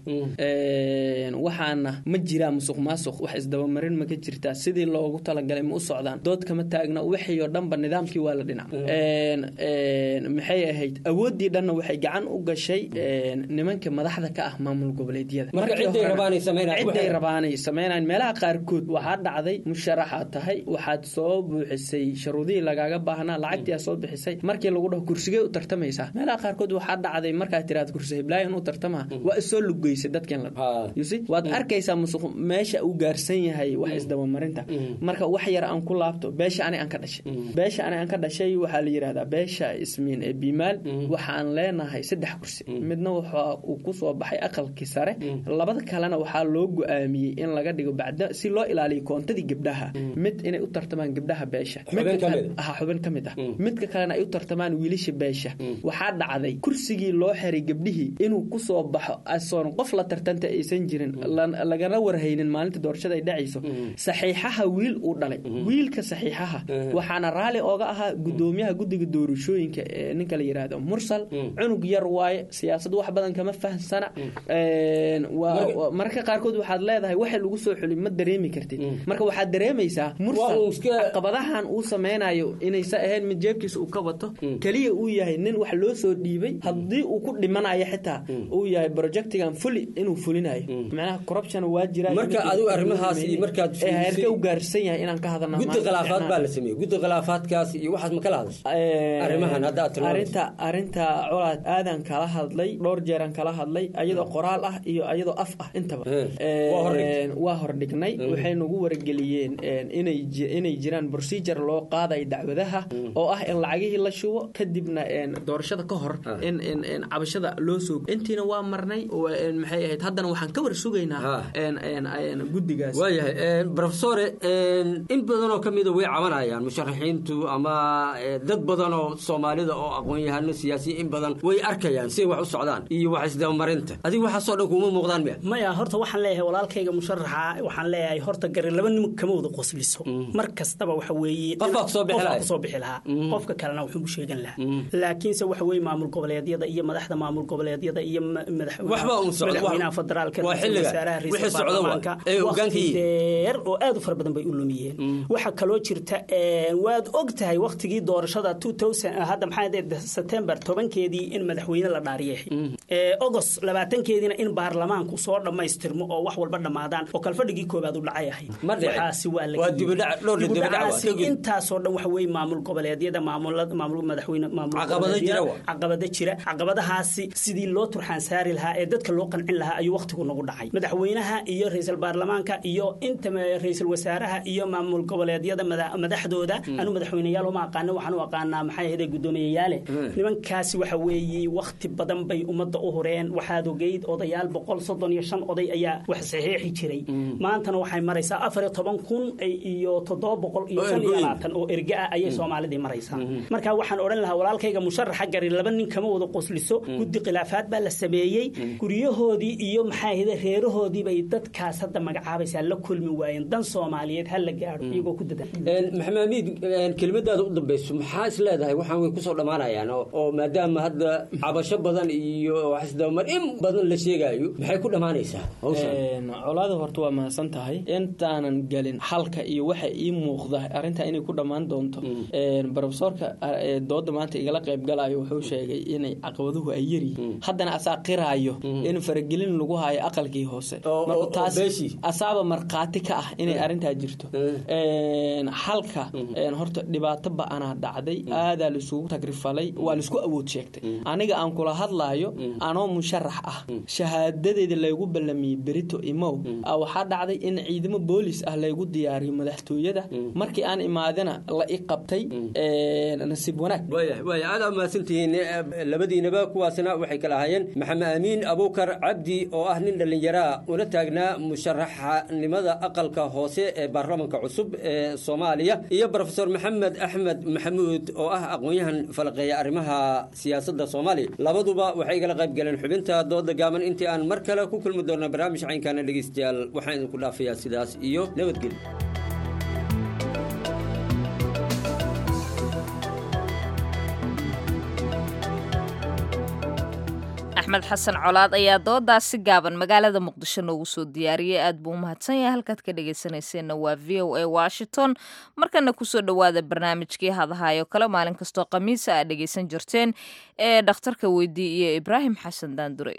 Een, waxaana ma jiraa musuq maasuq wax isdabamarin ma ka jirtaa sidii loogu talagalay ma u socdaan dood kama taagna wixii oo dhanba nidaamkii waa la dhinac Een, een, maxay ahayd awooddii dhanna waxay gacan u gashay een, nimanka madaxda ka ah maamul goboleedyada Marka Markii ciday hore- rabaan ay sameynayaan. ciday rabaanay sameynayaan meelaha qaarkood waxaa dhacday musharaxaad tahay waxaad soo buuxisay sharuudihii lagaaga baahnaa lacagtii aad soo bixisay markii lagu dhaho kursigee u tartamaysaa meelaha qaarkood waxaa dhacday markaad tiraad kursi hiblaayan u tartamaa waa isoo lugeysay dadkan la You see? waad arkaysaa musuq meesha uu gaarsan yahay wax isdabamarinta marka wax yar aan ku laabto beesha ani aan ka dhashay beesha ani aan ka dhashay waxaa la yidhahdaa beesha ismiin ee biimaal waxaan leenahay saddex kursi midna waxa uu ku soo baxay aqalkii sare labada kalena waxaa loo go-aamiyey in laga dhigo bacda si loo ilaaliyo koontadii gabdhaha mid inay u tartamaan gabdhaha beesha Xubin Midka ka kale- mid aha xubin ka mid ah midka kalena ay u tartamaan wiilasha beesha waxaa dhacday kursigii loo xiray gabdhihii inuu ku soo baxo asoon qof la tartanta aysan jirin la- lagana warhaynin maalinta doorashada ay dhacayso saxiixaha wiil uu dhalay wiilka saxiixaha waxaana raali ooga ahaa gudoomiyaha guddiga doorashooyinka ee ninka la yidhaahdo mursal cunug yar waaye siyaasad wax badan kama fahamsana Een, waa- waa- mararka qaarkood waxaad leedahay waxa lagu soo xuli ma dareemi kartid marka waxaad dareemaysaa mursal caqabadahan uu sameynayo inaysa ahayn mid jeebkiisa uu ka wato keliya uu yahay nin wax loo soo dhiibay haddii uu ku dhimanayo xitaa uu yahay projectigan fuli inuu fulinayo macnaha corruption waa jira Marka adigu arrimahaas iyo markaad ee heerka fiirisay- u gaarsan yahay inaan ka hadalna guddi khilaafaad baa la sameeyey guddi khilaafaadkaas iyo waxaas ma kala hadashay arrimahan hadda aad tilmaamayso. arinta arinta colaad aadan kala hadlay dhowr jeeraan kala hadlay ayadoo qoraal ah iyo ayadoo af ah intaba Waa hordhigtay. Een, waa hordhignay waxay nagu wargeliyeen een, inay ji- inay jiraan procedure loo qaadayo dacwadaha oo ah in lacagihii la shubo kadibna een, doorashada ka hor in in in cabashada loo soo intiina waa marnay oo, een, maxay ahayd haddana waxaan ka war sugaynaa een, een, een, guddigaas waayahay profesore in badanoo ka mida way cabanayaan musharaxiintu ama eh, dad badan oo soomaalida oo aqoon-yahano siyaasiyiin in badan way arkayaan siay wax u socdaan iyo wax isdabamarinta adiga waxaasoo dhan kuma muuqdaan miya maya horta waxaan leeyahay walaalkayga musharaxa waxaan leeyahay horta gari laba nim kama wada qosliso mar kastaba waxa weeye Qof baa kusoo bixi qof baa lahaa. kusoo bixi lahaa qofka kalena wuxuu u sheegan lahaa laakiinse waxa weeye maamul goboleedyada iyo madaxda maamul goboleedyada iyo ma- madax- Waxba un socdo, madaxweynaha wax- federaalka waa ra'iisul xilliga. wasaaraha Wixii ra'iisul socdo waa- baarlamaanka ee hoggaanka waqti yihiin. dheer oo aad u fara badan bay u lumiyeen waxaa kaloo jirta eh, waad og tahay waqtigii doorashada 2000 hadda maxaa ahayd September tobankeedii in madaxweyne la dhaariyay Eh, August labaatankeediina in baarlamaanku soo dhammaystirmo oo wax walba dhammaadaan oo kalfadhigii koobaad u dhacay ahayd Ma dhicin. waxaasi waa la Waa yimid. dibadhac- dhowr dibadhac waa, Dibadhacaasi ka gudub. intaasoo dhan waxa weeye maamul goboleedyada maamulada maamul madaxweyne maamul Caqabado goboleedyada, jira wa. caqabado jira caqabadahaasi sidii loo turxaan saari lahaa ee dadka loo qancin lahaa ayuu waqtigu nagu dhacay madaxweynaha iyo ra'iisul baarlamaanka iyo inta ma- ra'iisul wasaaraha iyo maamul goboleedyada mada- madaxdooda anu madaxweyneyaal uma aqaano waxaan u aqaanaa maxay ahayd guddoomiyeyaale nimankaasi waxa weeye waqti badan bay ummadda u horeen waxaad ogeyd odayaal boqol soddon iyo shan oday ayaa wax saxiixi jiray maantana waxay maraysaa afar iyo toban kun iyo toddoba boqol iyo Oo shan iyo ergooyin. labaatan oo erga ah ayay soomaalidii maraysaa marka waxaan odhan lahaa walaalkayga musharaxa gari laba nin kama wada qosliso guddi khilaafaad baa la sameeyey guryahoodii iyo maxaa ahayde reerahoodii bay dadkaas hadda magacaabaysaa la kulmi waayeen dan soomaaliyeed ha la gaadho iyagoo ku dadan maxamed amiid kelimadaada u dambayso maxaa is leedahay waxaan way kusoo dhammaanayaan oo oo maadaama hadda cabasho badan iyo wax isdabamar in badan la sheegaayo maxay ku dhammaanaysaa hawshan colaada horta waa mahadsan tahay intaanan gelin xalka iyo waxa ii muuqda arrintaa inay ku dhammaan doonto brofesorka ee dooda maanta igala qayb galayo wuxuu sheegay inay caqabaduhu ay yaryihiin haddana asaa qiraayo in faragelin lagu hayo aqalkii hoose marka taas asaaba markhaati ka ah inay arrintaa jirto xalka horta dhibaato ba-anaa dhacday aadaa laisugu tagrifalay waa laisku awood sheegtay aniga aan kula hadlaayo anoo musharax ah shahaadadeeda laygu ballamiyey berito imow ah, waxaa dhacday in ciidamo boolis ah laygu diyaariyo madaxtooyada markii aan imaadana la i qabtay nasiib wanaag waaya aad aa mahadsantihiin eh, labadiinaba kuwaasna waxay kala ahaayeen maxamed amiin abuukar cabdi oo ah nin dhallinyaraa una taagnaa musharaxnimada aqalka hoose ee baarlamaanka cusub ee soomaaliya iyo brofesor maxamed axmed maxamuud oo ah aqoon-yahan falaqeeya arrimaha siyaasadda soomaaliya labaduba waxay igala qayb galeen xubinta dooda gaaban intii aan mar kale ku kulmi doona barnaamij caynkaana dhegeystayaal waxaan idinku dhaafayaa sidaas iyo nabadgelyo axmed xasan colaad ayaa doodaas si gaaban magaalada muqdisho noogu soo diyaariyey aad buu u mahadsan yahay halkaad ka dhegaysanayseena waa v o a washington markana kusoo dhowaada barnaamijkii hadahayo kale maalin kastoo khamiisa aad dhegaysan jirteen ee dhakhtarka weydii iyo ibraahim xasan daandure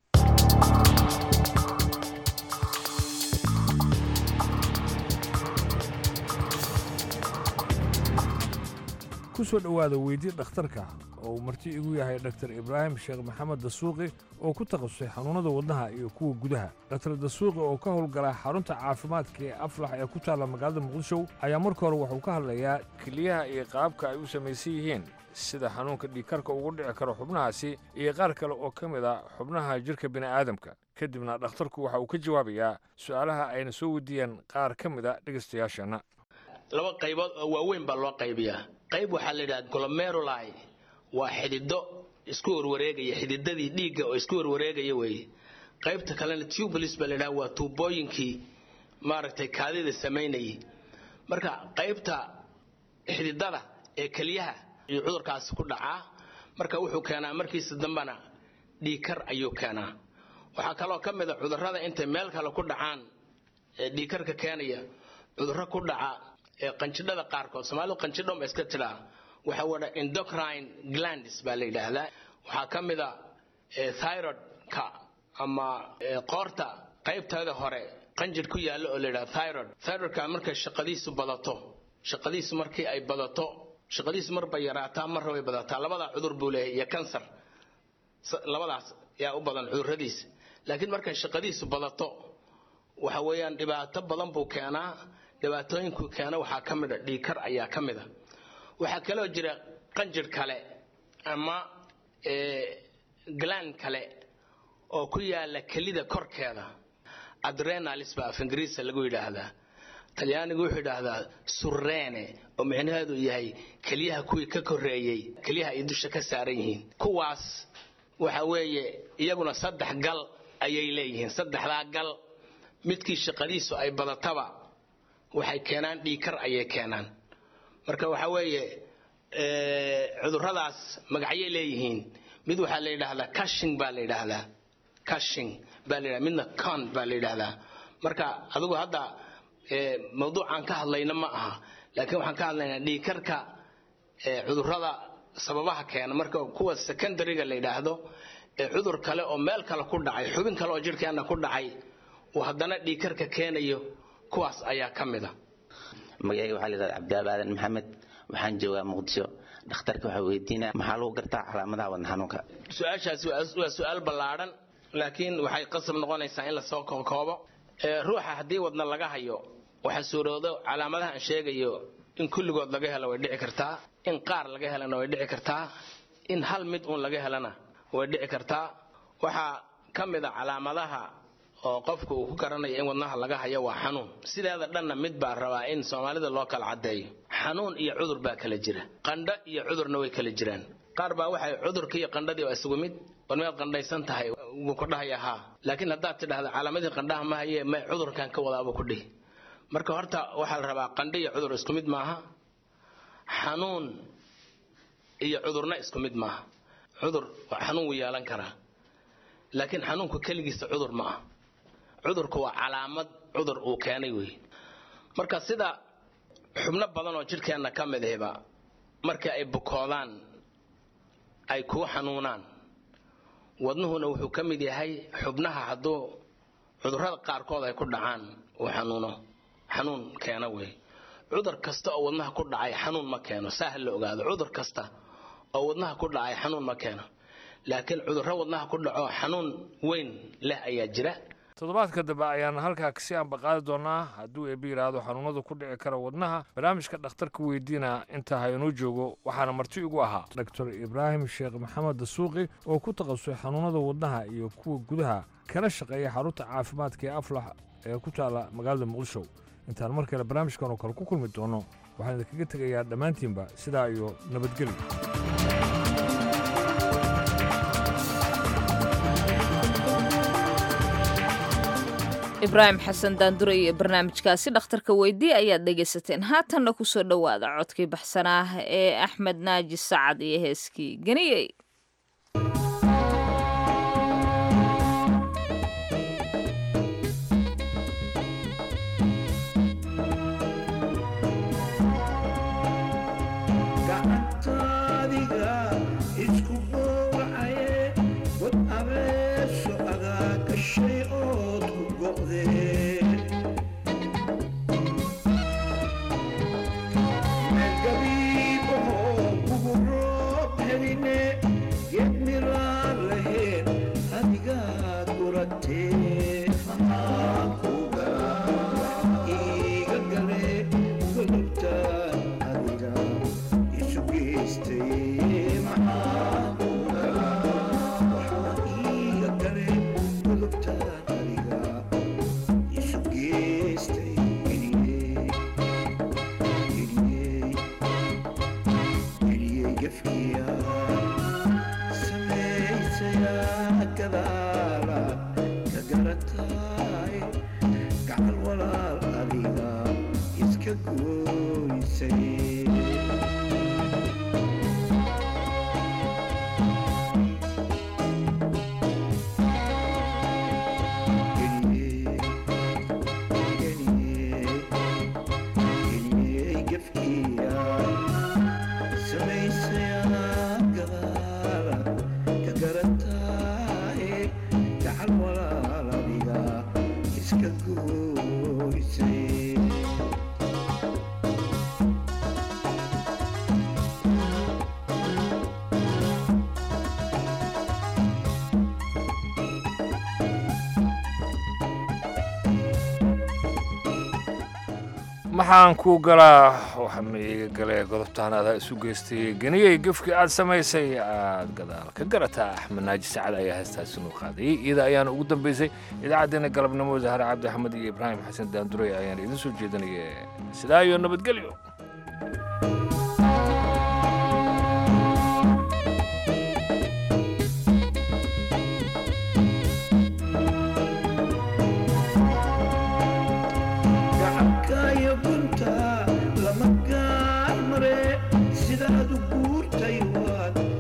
ku soo dhowaada weydii dhakhtarka oo uu marti igu yahay dhaktar ibraahim sheekh maxamed dasuuqi oo ku takhasusay xanuunnada wadnaha iyo kuwa gudaha dhaktar dasuuqi oo ka howlgala xarunta caafimaadka ee aflax ee ku taalla magaalada muqdisho ayaa marka hore wuxuu ka hadlayaa keliyaha iyo qaabka ay u samaysan yihiin sida xanuunka dhiigkarka ugu dhici karo xubnahaasi iyo qaar kale oo ka mid a xubnaha jirka bini'aadamka kadibna dhakhtarku waxa uu ka jawaabayaa su'aalaha ayna soo weydiiyeen qaar ka mid a dhegaystayaasheenna laba qaybood oo waaweyn baa loo qaybiyaa qayb waxaa la yidhaha glomeruli waa xidido isku warwareegaya xididadii dhiigga oo isku warwareegaya weeye qaybta kalena tubulis baa la yidhaha waa tuubooyinkii maaragtay kaadida samaynayay marka qaybta xididada ee keliyaha iyo cudurkaasi ku dhacaa marka wuxuu keenaa markiisa dambena dhiigkar ayuu keenaa waxaa kaloo ka mid a cudurrada intay meel kale ku dhacaan ee dhiigkarka keenaya cudurro ku dhaca ee qanjidhada qaarkood soomaalidu qanjidhon ba iska tidhaa waxaa wada endocrine glands baa la yidhaahdaa waxaa ka mid a thyroidka ama eh, qoorta qaybteeda hore qanjir ku yaalla oo la yidhaha thyroid thyroidka markay shaqadiisu badato shaqadiisu markii ay badato shaqadiisu marba yaraataa marra way badataa labadaa cudur buu leeyahay iyo kansar S- labadaas yaa u badan cudurradiisa laakiin markay shaqadiisu badato waxa weeyaan dhibaato badan buu keenaa dhibaatooyinkuu keena waxaa ka mid a dhiigkar ayaa ka mid a waxaa kaloo jira qanjir kale ama glan kale oo ku yaala kelida korkeeda adrenalis baa af ingiriisa lagu yidhaahdaa talyaanigu wuxuu idhaahdaa surreene oo micnaheedu yahay keliyaha kuwii ka koreeyey keliyaha ay dusha ka saaran yihiin kuwaas waxa weeye iyaguna saddex gal ayay leeyihiin saddexdaa gal midkii shaqadiisu ay badataba waxay keenaan dhiikar ayay keenaan marka waxa weeye cudurradaas magacyay leeyihiin mid waxaa la yidhaahdaa cashing baa la yidhaahdaa cashing baa la yidhahdaa midna con baa la yidhaahdaa marka adigu hadda mawduucaan ka hadlayna ma aha laakiin waxaan ka hadlaynaa dhiikarka cudurrada sababaha keena marka kuwa secondaryga la yidhaahdo ee cudur kale oo meel kale ku dhacay xubin kale oo jidhkeenna ku dhacay uu haddana dhiikarka keenayo kuwaas ayaa ka mid a magacayga waxaa la yidhahdaa cabdiaab aadan maxamed waxaan joogaa muqdisho dhakhtarka waxaa weydiinaya maxaa lagu gartaa calaamadaha wadna xanuunka su-aashaasi waa su-aal ballaadhan laakiin waxay qasab noqonaysaa in lasoo kookoobo ruuxa haddii wadna laga hayo waxaa suuroodo calaamadaha aan sheegayo in kulligood laga helo way dhici kartaa in qaar laga helana way dhici kartaa in hal mid uun laga helana way dhici kartaa waxaa ka mid a calaamadaha oo qofku uu ku garanayo in wadnaha laga hayo waa xanuun sideeda dhanna mid baa rabaa in soomaalida loo kala caddeeyo xanuun iyo cudur baa kala jira qandho iyo cudurna way kala jiraan qaar baa waxay cudurkii iyo qandhadii waa isugu mid war miyaad qandhaysan tahay wuu ku dhahaya haa laakiin haddaad tidhahda calaamadii qandhaha ma haye may cudurkan ka wadaabuu ku dhihi marka horta waxaa la rabaa qandho iyo cudur isku mid maaha xanuun iyo cudurna isku mid maaha cudur xanuun wuu yeelan karaa laakiin xanuunku keligiisa cudur ma ah cudurku waa calaamad cudur uu keenay wey marka sida xubno badan oo jidhkeenna ka mid ahiba markii ay bukoodaan ay kuu xanuunaan wadnuhuna wuxuu ka mid yahay xubnaha hadduu cudurrada qaarkood ay ku dhacaan uu xanuuno xanuun keena wey cudur kasta oo wadnaha ku dhacay xanuun ma keeno saa ha la ogaado cudur kasta oo wadnaha ku dhacay xanuun ma keeno laakiin cudurro wadnaha ku dhaco xanuun weyn leh ayaa jira toddobaadka dambe ayaan halkaa kasi aanbaqaadi doonaa hadduu eebbi yidhaahdo xanuunada ku dhici kara wadnaha barnaamijka dhakhtarka weydiina intaa haynuu joogo waxaana marti igu ahaa doctor ibraahim sheekh maxamed dasuuqi oo ku takhasusay xanuunada wadnaha iyo kuwa gudaha kana shaqeeya xarunta caafimaadka ee aflax ee ku taala magaalada muqdisho intaan mar kale barnaamijkan oo kale ku kulmi doono waxaan idinkaga tegayaa dhammaantiinba sidaa iyo nabadgelyo ibraahim xasan daandure iyo barnaamijkaasi dhakhtarka weydii ayaad dhegaysateen haatanna ku soo dhowaada codkii baxsanaah ee axmed naaji sacad iyo heeskii ganiyey maxaan kuu galaa waxa ma iiga galee godobtaan adaa isu geystay geniyey gefkii aad samaysay aad gadaal ka garataa axmed naaji sacad ayaa heestaasi nuu qaadayay iyada ayaana ugu dambaysay idaacaddeenna galabnimo zahre cabdi axmed iyo ibraahim xasan daanduray ayaan idin soo jeedinaya sidaa iyo nabadgelyo gacabkaayo gunta lama gaar mare sidaad u guurtay waad